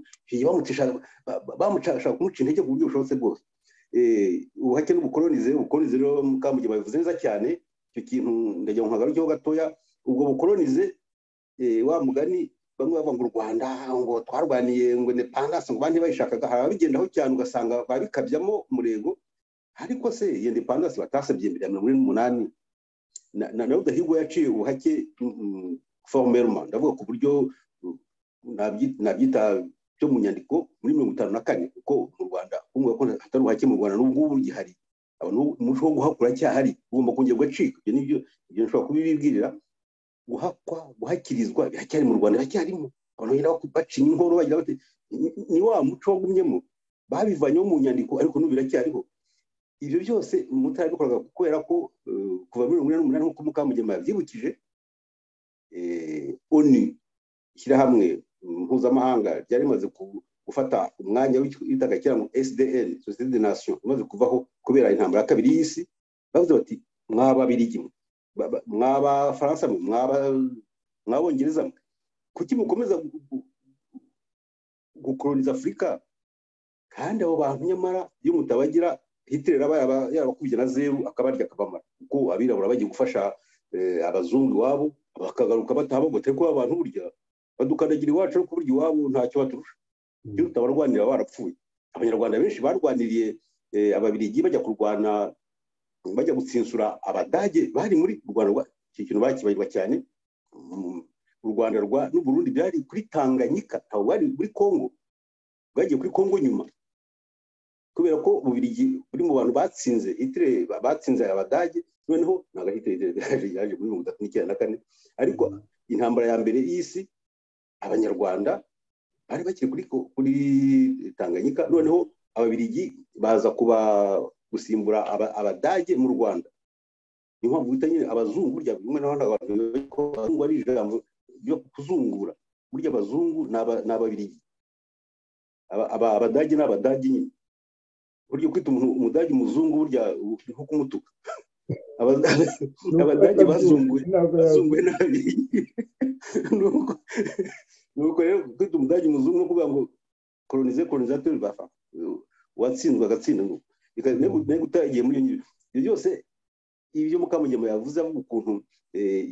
bamushaka kumuca intege ku buryo bushobotse bwose ubuhake n'ubukoronize ubukoronize rero mukamugira babivuze neza cyane icyo kintu ndagira ngo nkagarukeho gatoya ubwo bukoronize wa mugani bamwe bavuga ngo u rwanda ngo twarwaniye ngo independance ngo bandi bayishakaga hari ababigendaho cyane ugasanga babikabyamo umurego ariko se iyo independence batasabye mbere ya mirongo ine n'umunani na rudahigwa yaciye ubuhake forumeruma ndavuga ku buryo nabyita byo mu nyandiko muri mirongo itanu na kane kuko mu rwanda kumva ko hatari ubuhake mu rwanda n'ubu ngubu gihari umuco wo guhakura cyahari ugomba kongera ugacika ibyo nibyo ibyo nshobora kubibibwirira guhakwa guhakirizwa biracyari mu rwanda biracyarimo abantu bagenda bacinya inkoro bagira bati ni wa muco wagumyemo babivanyeho mu nyandiko ariko n'ubu biracyariho ibyo byose mutarabikoraga kubera ko kuva mirongo inani n'umunani nk'uko mukamugema yabyibukije oni ishyirahamwe mpuzamahanga ryari rimaze gufata umwanya witaga kera ngo sdn sosiyete de nation imaze kuvaho kubera intambara ya kabiri y'isi bavuze bati mwababirigi mwabafaransa mwe mwabongereza mwe kuki mukomeza gukoroniza afurika kandi abo bantu nyamara iyo mutabagira hitler aba yarabakubye na zeru akabarya akabamara kuko abirabura bagiye gufasha abazungu iwabo bakagaruka batahabogota ariko abantu burya badukandagira iwacu ariko burya iwabo ntacyo baturusha iyo utabarwanira barapfuye abanyarwanda benshi barwaniriye ababirigi bajya kurwana bajya gutsinsura abadage bari muri rwanda icyo kintu bakibagirwa cyane u rwanda rwa n'uburundi byari kuri tanganyika ntabwo bari muri kongo bwagiye kuri kongo nyuma kubera ko bubirigi buri mu bantu batsinze itire batsinze abadage noneho ntabwo ari itire yaje muri mirongo itatu n'icyenda na kane ariko intambara ya mbere y'isi abanyarwanda bari bakiri kuri kuri tanganyika noneho ababirigi baza kuba gusimbura abadage mu rwanda niyo mpamvu bita nyine abazungu burya rimwe na rimwe abazungu ari ijambo ryo kuzungura burya abazungu ni ababirigi abadage ni abadage nyine buryo kwita umuntu umudage umuzungu burya nko kumutuka abadage bazunguye bazunguye nabi nuko rero kwita umudage umuzungu no kuvuga ngo kolonize kolonizateur bafa uwatsinzwe agatsinda nuko ntego utagiye muri iyo ibyo byose ibyo mukamugema yavuze avuga ukuntu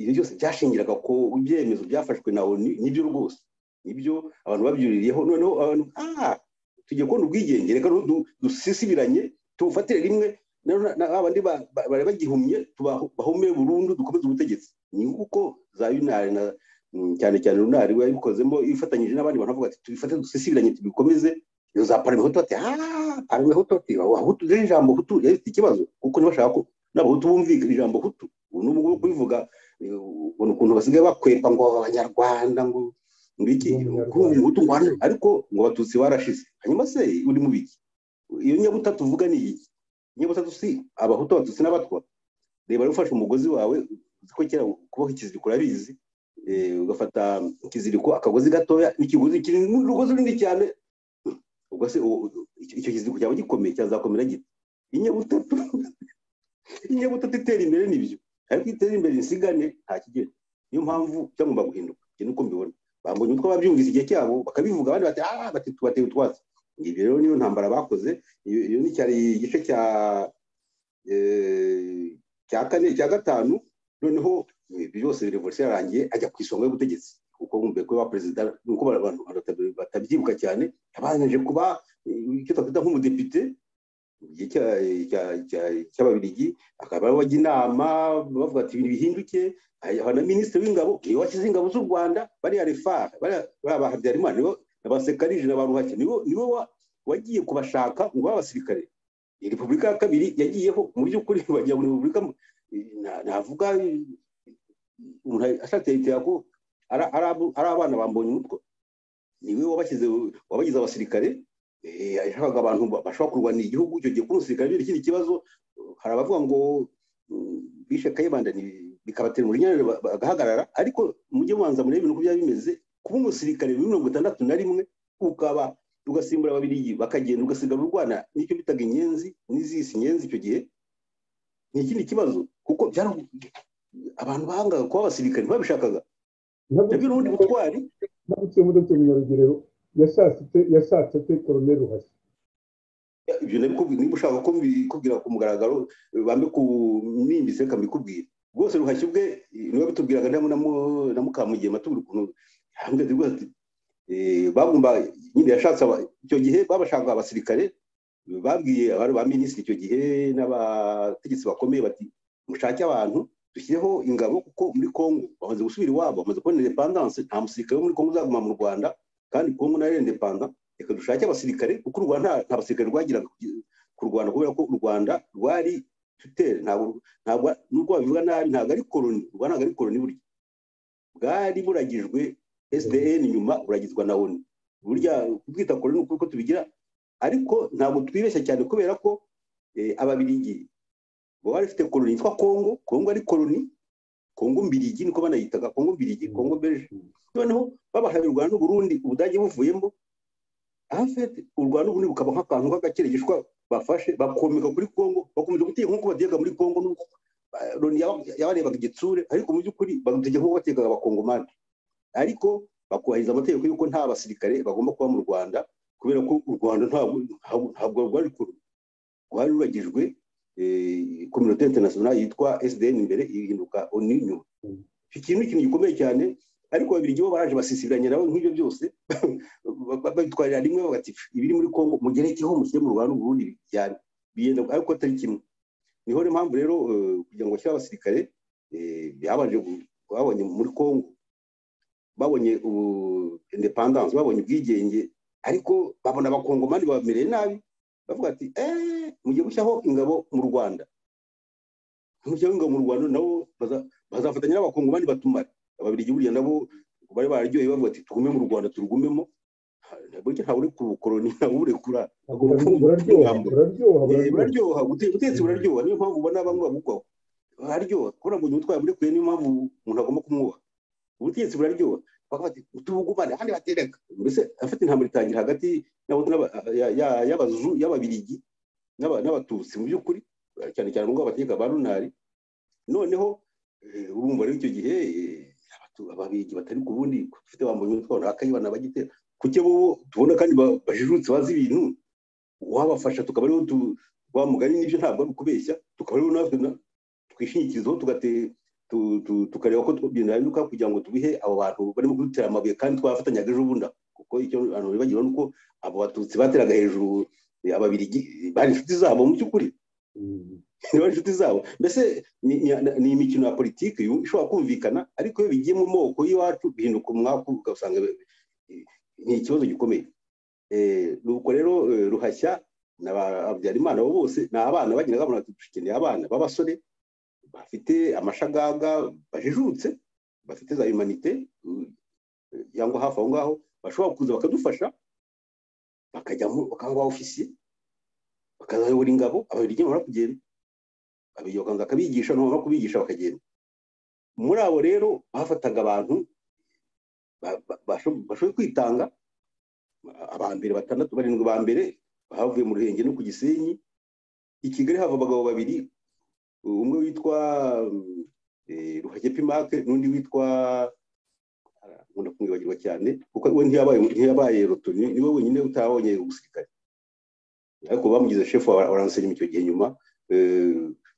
ibyo byose byashingiraga ko ibyemezo byafashwe na oni nibyo rwose nibyo abantu babyuririyeho noneho abantu ah tugiye kubona ubwigenge reka dusisibiranye tubufatire rimwe abandi bari bagihumye bahome burundu dukomeze ubutegetsi ni kuko za yunari cyane cyane runari we yabikozemo ifatanyije n'abandi bantu bavuga ati tubifate dusisibiranye tubikomeze iyo za paramehutu bati paramehutu bati abahutu rero ijambo hutu yari ifite ikibazo kuko ntibashaka ko n'abahutu bumvika ijambo hutu ubu n'ubu ngubu kubivuga ubona ukuntu basigaye bakwepa ngo abanyarwanda ngo ngiki kumva ubutu ngwana ariko ngo abatutsi barashize hanyuma se uri mu biki iyo nyabutatu uvuga ni iki nyabutatu si abahutu abatutsi n'abatwa reba ufashe umugozi wawe ko kera kuboha ikiziriko urabizi ugafata ikiziriko akagozi gatoya ikiguzi kiri urugozi runini cyane ubwo se icyo kizinduko cyaba gikomeye cyazakomera gito inyabutatu inyabutatu itera imbere nibyo ariko itera imbere insigane nta kigero niyo mpamvu cyagomba guhinduka ikintu uko mbibona bambonye utwo babyumvise igihe cyabo bakabivuga abandi bati ah bati tubateye utwatsi ibyo rero niyo ntambara bakoze iyo ni cyari igice cya cya kane cya gatanu noneho ibyo byose revolusiyo yarangiye ajya ku isonga y'ubutegetsi kuko bumviye ko perezida nuko abantu batabyibuka cyane yabanje kuba icyo twakwita nk'umudepite cy'ababirigi akaba bajya inama bavuga ati ibintu bihinduke na minisitiri w'ingabo niwe washyize ingabo z'u rwanda bariya refara bariya ba habyarimana na ba sekarije na ba ruhake niwe wagiye kubashaka ngo babe abasirikare iyi repubulika ya kabiri yagiyeho mu by'ukuri bagira ngo repubulika navuga umuntu ashatse ko ari abana bambonye umutwe niwe wabagize abasirikare yashakaga abantu bashobora kurwanira igihugu icyo gihe umusirikare biri ikindi kibazo hari abavuga ngo bishe kayibanda bikabatera umujinya bagahagarara ariko mujye mubanza murebe ibintu uko byaba bimeze kuba umusirikare muri mirongo itandatu na rimwe ukaba ugasimbura babiri bakagenda ugasigara u rwanda nicyo bitaga inyenzi n'izisi inyenzi icyo gihe ni ikindi kibazo kuko abantu bahangaga kuba abasirikare ntibabishakaga nabyo ni ubundi butwari nabutse muri dr munyarugerero yashatse te koroneri ruhasi ibyo niba ushaka ko mbikubwira ku mugaragaro bambe ku nimbise kamikubwira rwose ruhashya ubwe niba bitubwiraga na mukamugiye matubura ukuntu yambwira rwose bagomba nyine yashatse icyo gihe babashaka abasirikare babwiye abari ba minisitiri icyo gihe n'abategetsi bakomeye bati mushake abantu dushyireho ingabo kuko muri congo bamaze gusubira iwabo bamaze kubona indepandanse nta musirikare wo muri congo uzaguma mu rwanda kandi congo nayo indepanda reka dushake abasirikare kuko u rwanda nta basirikare rwagiraga ku rwanda kubera ko u rwanda rwari tutere ntabwo nubwo babivuga nabi ntabwo ari koroni u rwanda ntabwo ari koroni burya bwari buragijwe sdn nyuma buragizwa na onu burya kubwita koroni ni uko tubigira ariko ntabwo twibeshya cyane kubera ko ababirigi baba bafite koroni yitwa kongo kongo ari koroni kongo mbirigi niko banayitaga kongo mbirigi kongo beje noneho babahaye u rwanda n'uburundi ubudage buvuyemo afete u rwanda n'uburundi bukaba nk'akantu k'agakirigishwa bafashe bakomeka kuri kongo bakomeza guteka nk'uko bateka muri kongo n'uko loni yabarebaga igitsure ariko mu by'ukuri bagutega nk'uko batekaga abakongomani ariko bakubahiriza amategeko y'uko nta basirikare bagomba kuba mu rwanda kubera ko u rwanda ntabwo rwari kuru rwari ruragijwe kominote interinasiyonari yitwa sdn imbere ihinduka oni nyuma iki kintu ni ikintu gikomeye cyane ariko babiri bo baraje basisibiranye nabo nk'ibyo byose babitwarira rimwe bagati ibiri muri congo mugerekeho mushyire mu rwanda n'uburundi cyane biyenda ariko atari kimwe niho rero impamvu rero kugira ngo bashyire abasirikare byabanje babonye muri congo babonye independance babonye ubwigenge ariko babona abakongomani babamereye nabi bavuga ati eee mujye gushyiraho ingabo mu rwanda mujyaho ingabo mu rwanda nabo bazafatanya n'abakongomani batumare ababirigi buriya nabo bari bararyoheye bavuga ati tugume mu rwanda turugumemo burya ntawe uri ku bukoroni ntawe uburekura buraryoha ubutegetsi buraryoha niyo mpamvu ubona bamwe babugwaho buraryoha kubona ngo umutwaye burekuye niyo mpamvu umuntu agomba kumwubaha ubutegetsi buraryoha bakavuga ati tubugumane ahandi batereka mbese afite intambara itangira hagati y'abazu y'ababirigi n'abatutsi mu by'ukuri cyane cyane ngo abategeka ba runari noneho urumva rero icyo gihe ababirigi batari ku bundi dufite bambaye umutwe na kayibana bagitera kuke bo tubona kandi bajijutse bazi ibintu wabafasha tukaba ariho wa mugani n'ibyo ntabwo ari ukubeshya tukaba ariho natwe twishingikirizaho tukareba ko binahinduka kugira ngo tubihe abo bantu barimo kudutera amabuye kandi twafatanyaga ejo bundi kuko icyo abantu bibagira ni uko abo batutsi bateraga hejuru ababirigi bari inshuti zabo mu by'ukuri bari inshuti zabo mbese ni imikino ya politiki ishobora kumvikana ariko iyo bigiye mu moko y'iwacu bihinduka umwaku ugasanga ni ikibazo gikomeye nuko rero ruhashya na habyarimana bo bose ni abana bagenda babona dukeneye abana b'abasore bafite amashagaga bajijutse bafite za humanite cyangwa hafi aho ngaho bashobora kuza bakadufasha bakajyamo bakaba ba ofisiye bakazayobora ingabo ababiri bamara kugenda babiri bakabanza bakabigisha nubamara kubigisha bakagenda muri abo rero bafataga abantu bashoboye kwitanga abambere batandatu barindwi ba mbere bavuye mu ruhenge no ku gisenyi i kigali hava abagabo babiri umwe witwa ruhage pimake n'undi witwa nkunda kumwibagirwa cyane kuko we ntiyabaye ntiyabaye roto niwe wenyine utabonye umusirikare ariko bamugize shefu wa ransenimu icyo gihe nyuma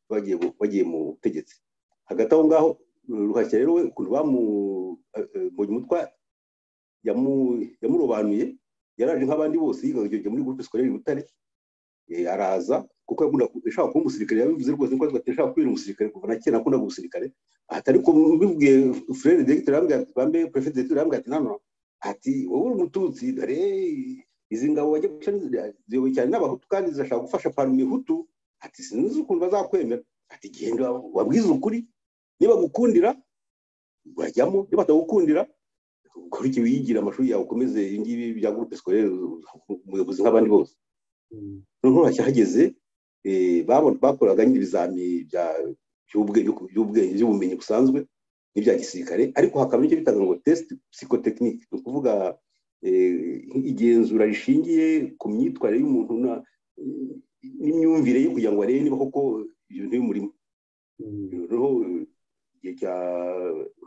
bagiye bagiye mu butegetsi hagati aho ngaho ruhashya rero we ukuntu bamubonye umutwa yamurobanuye yaraje nk'abandi bose yigaga muri gurupe sikorere i butare araza kuko ashaka kuba umusirikare yabivuze rwose ko ashaka kubera umusirikare kuva na kera akunda umusirikare ati ariko mbibwiye furere degiteri yambwiye ati bambe perefite degiteri yambwiye ati nano ati wowe uri umututsi dore izi ngabo bajya guca ziyobowe cyane n'abahutu kandi zirashaka gufasha parume ihutu ati sinzi ukuntu bazakwemera ati genda wabwize ukuri niba gukundira urajyamo niba batagukundira ukora iki wiyigira amashuri yawe ukomeze ibi ngibi bya gurupe sikorere umuyobozi nk'abandi bose noneho hageze bakoraga n'ibizami by'ubwenge by'ubumenyi busanzwe n'ibya gisirikare ariko hakaba n'icyo bitaga ngo tesite psikotekinike ni ukuvuga igenzura rishingiye ku myitwarire y'umuntu n'imyumvire ye kugira ngo barebe niba koko ibintu bimurimo noneho igihe cya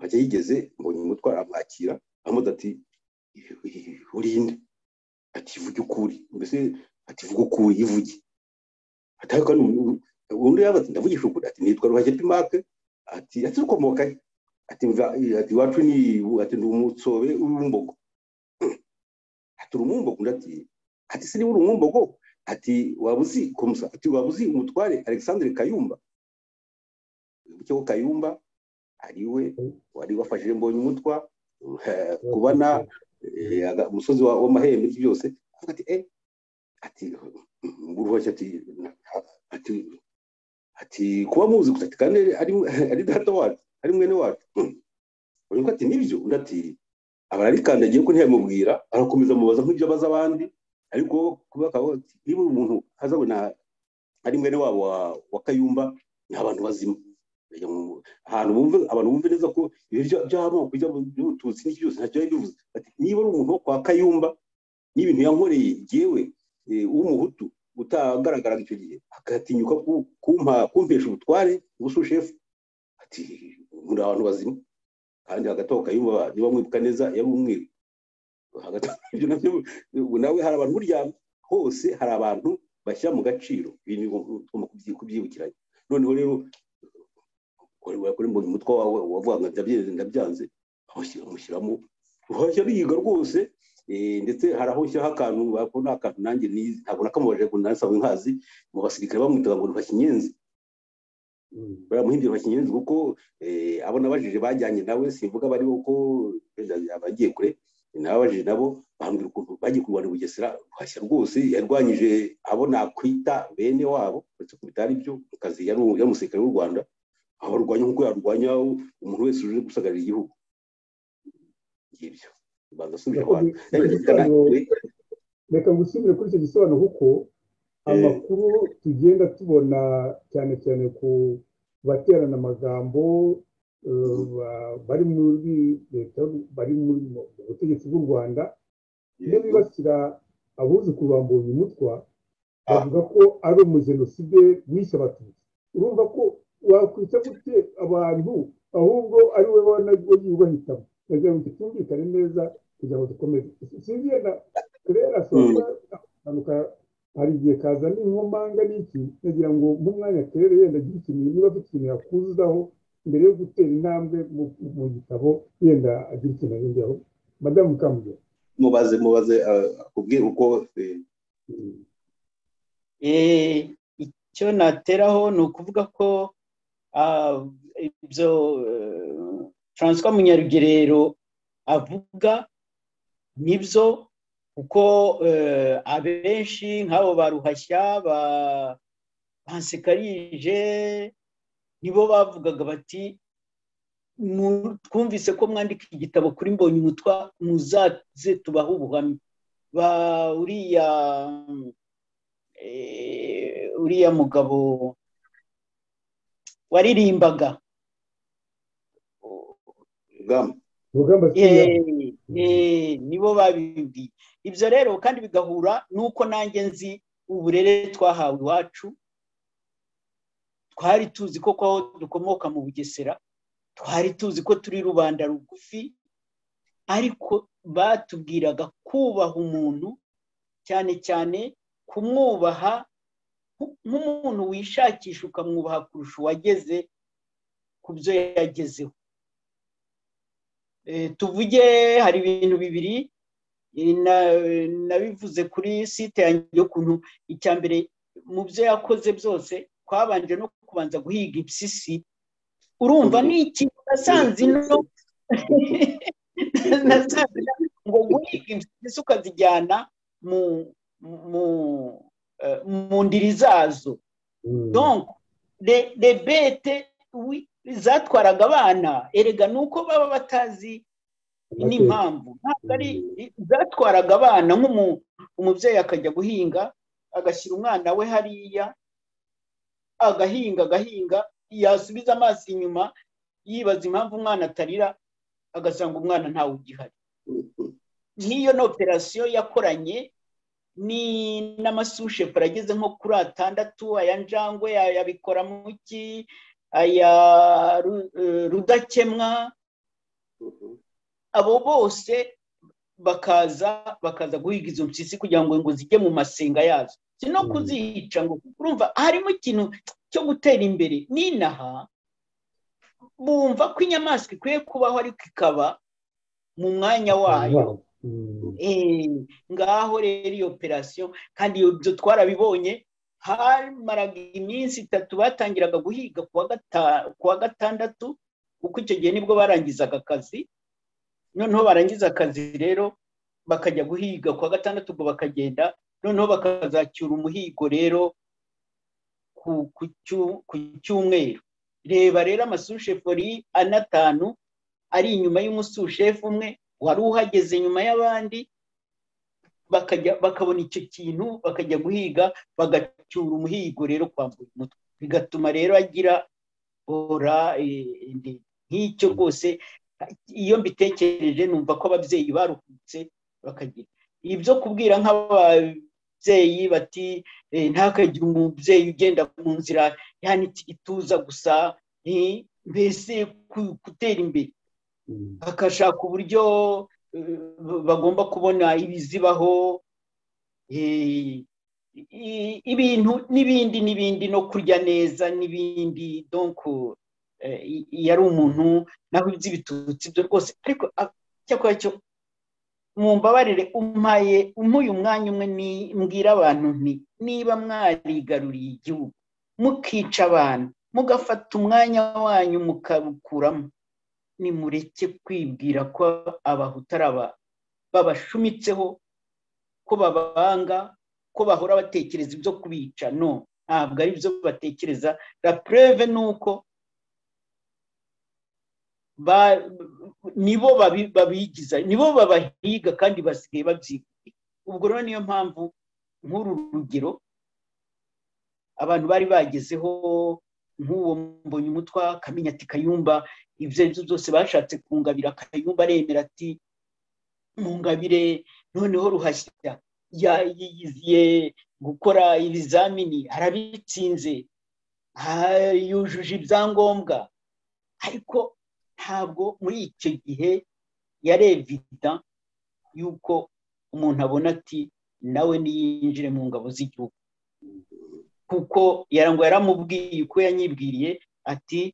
hajya yigeze mbonye umutwaro amwakira amuze ati urinde ati vuge ukuri mbese ati vuga ukuri ivuge atari kandi undi yawe ati ndavugisha ukuri ati nitwa ruhashya pimake ati ati ukomoka he ati ati iwacu ni ati ni umutsobe w'umumbogo ati uri umumbogo undi ati ati si niba uri umumbogo ati waba uzi komusa ati waba uzi umutware alexandre kayumba wibukeho kayumba ariwe wari wafashije mbonye umutwa kubona umusozi w'amahembe ibyo byose avuga ati eh ati uruhoshya ati ati ati kuba muzi gusa ati kandi ari data wacu ari mwene wacu urumva ati nibyo undi ati abararikandagiye ko ntiyamubwira arakomeza amubaza nk'ibyo abaza abandi ariko kuba ati niba umuntu azabona ari mwene wabo wa kayumba ni abantu bazima ahantu bumve abantu bumve neza ko ibyo by'amoko by'ubututsi n'iki byose ntacyo yari bivuze niba ari umuntu wo kwa kayumba n'ibintu yankoreye yewe w'umuhutu utagaragaraga icyo gihe agatinyuka kumpesha ubutware ubusushefu ati muri abantu bazima kandi hagati aho kayumba niba mwibuka neza yari umweru hagati ibyo nabyo nawe hari abantu burya hose hari abantu bashyira mu gaciro ibintu kubyibukiranya noneho rero kuri mbonye umutwe wawe wavuga ngo ndabyenze ndabyanze amushyiramo ruhashya ruyiga rwose ndetse hari aho ushyiraho akantu bakunda akantu nanjye nizi ntabwo nakamubaje ngo nasanzwe nkazi mu basirikare bamwitaga ngo ruhashya inyenzi baramuhimbye ruhashya inyenzi kuko abo nabajije bajyanye nawe simvuga bari kuko abagiye kure nababajije nabo bambwira ukuntu bagiye kurwana i bugesera ruhashya rwose yarwanyije abo nakwita bene wabo uretse ko bitari byo mu kazi yari umusirikare w'u rwanda abarwanya nk'uko yarwanya umuntu wese uje gusagarira igihugu ngibyo bagasubira abantu reka ngusubire kuri icyo gisobanuro kuko amakuru tugenda tubona cyane cyane ku baterana amagambo bari muri leta bari mu butegetsi bw'u rwanda iyo bibasira abuzukuru ba mbonye umutwa bavuga ko ari umujenoside wishe abatutsi urumva ko wakwita gute abantu ahubwo ari we yubahitamo kugira ngo tutumvikane neza kugira ngo dukomeze sinzi yenda rero asoza mpanuka hari igihe kaza n'inkomanga n'iki nagira ngo nk'umwanya kere yenda agira ikintu niba afite ikintu yakuzaho mbere yo gutera intambwe mu gitabo yenda agira ikintu yongeyeho madamu kamugera mubaze mubaze akubwira uko icyo nateraho ni ukuvuga ko ibyo François munyarugerero avuga nibyo kuko abenshi nk'abo baruhashya ba bansekarije nibo bavugaga bati twumvise ko mwandika igitabo kuri mbonye umutwa muzaze tubahe ubuhamya ba uriya uriya mugabo waririmbaga rugamba rugamba nibo babibwiye ibyo rero kandi bigahura n'uko nanjye nzi uburere twahawe iwacu twari tuzi ko aho dukomoka mu bugesera twari tuzi ko turi rubanda rugufi ariko batubwiraga kubaha umuntu cyane cyane kumwubaha nk'umuntu wishakisha ukamwubaha kurusha uwageze ku byo yagezeho tuvuge hari ibintu bibiri nabivuze kuri site yanjye y'ukuntu icya mbere mu byo yakoze byose twabanje no kubanza guhiga ibisisi urumva ni ikintu nasanze ino ngo guhiga ibisisi ukazijyana mu ndiri zazo rebete zatwaraga abana erega ni uko baba batazi n'impamvu ntabwo ari zatwaraga abana nk'umubyeyi akajya guhinga agashyira umwana we hariya agahinga agahinga yasubiza amaso inyuma yibaza impamvu umwana atarira agasanga umwana ntawe ugihari n'iyo ni operasiyo yakoranye ni n'amasushefu ageze nko kuri atandatu aya njangwe yabikora muki aya rudakemwa abo bose bakaza bakaza guhiga izo mpyisi kugira ngo ngo zijye mu masenga yazo si no kuzica ngo urumva harimo ikintu cyo gutera imbere n'inaha bumva ko inyamaswa ikwiye kubaho ariko ikaba mu mwanya wayo ngaho rero iyo operasiyo kandi ibyo twarabibonye hamaraga iminsi itatu batangiraga guhiga ku wa gatandatu kuko icyo gihe nibwo barangizaga akazi noneho barangiza akazi rero bakajya guhiga ku wa gatandatu ubwo bakagenda noneho bakazacyura umuhigo rero ku cyumweru reba rero amasushefu anatanu ari inyuma y'umusushefu umwe wari uhageze nyuma y'abandi bakabona icyo kintu bakajya guhiga bagacyura umuhigo rero kwambura umutwe bigatuma rero agira ora nk'icyo rwose iyo mbitekereje numva ko ababyeyi baruhutse bakagira ibyo kubwira nk'ababyeyi bati ntihakagire umubyeyi ugenda mu nzira yanitse igituza gusa mbese gutera imbere bakashaka uburyo bagomba kubona ibizibaho ibintu n'ibindi n'ibindi no kurya neza n'ibindi donko iyo ari umuntu naho iby'ibitutsi byo rwose ariko icyakora cyo mu mbabarire umpaye umuye umwanya umwe mbwira abantu nti niba mwarigaruriye igihugu mukica abantu mugafata umwanya wanyu mukawukuramo nimureke kwibwira ko abahutu ari aba babashumitseho ko babanga ko bahora batekereza ibyo kubica no ntabwo ari byo batekereza rapureve ni uko nibo babigiza nibo babahiga kandi basigaye babyiga ubwo rero niyo mpamvu nk'uru rugero abantu bari bagezeho nk'uwo mbonye umutwa akamenya ati kayumba ibyo ari byo byose bashatse kungabira kayumba aremera ati mungabire noneho ruhashyira yiyiziye gukora ibizamini arabitsinze yujuje ibyangombwa ariko ntabwo muri icyo gihe yari evida yuko umuntu abona ati nawe niyinjire mu ngabo z'igihugu kuko ngo yaramubwiye uko yanyibwiriye ati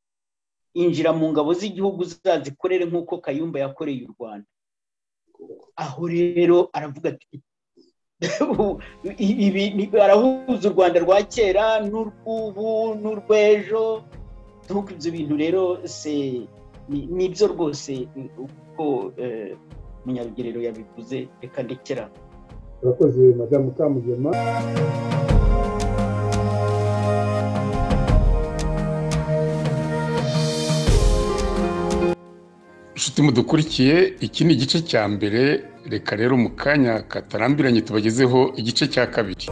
injira mu ngabo z'igihugu uzazikorere nk'uko kayumba yakoreye u rwanda aho rero aravuga ati arahuza u rwanda rwa kera n'urw'ubu n'urw'ejo nkuko ibyo bintu rero se ni byo rwose uko umunyarugerero yabivuze reka ndekera urakoze madamu kamugema inshuti mudukurikiye iki ni igice cya mbere reka rero mu kanya katarambiranye tubagezeho igice cya kabiri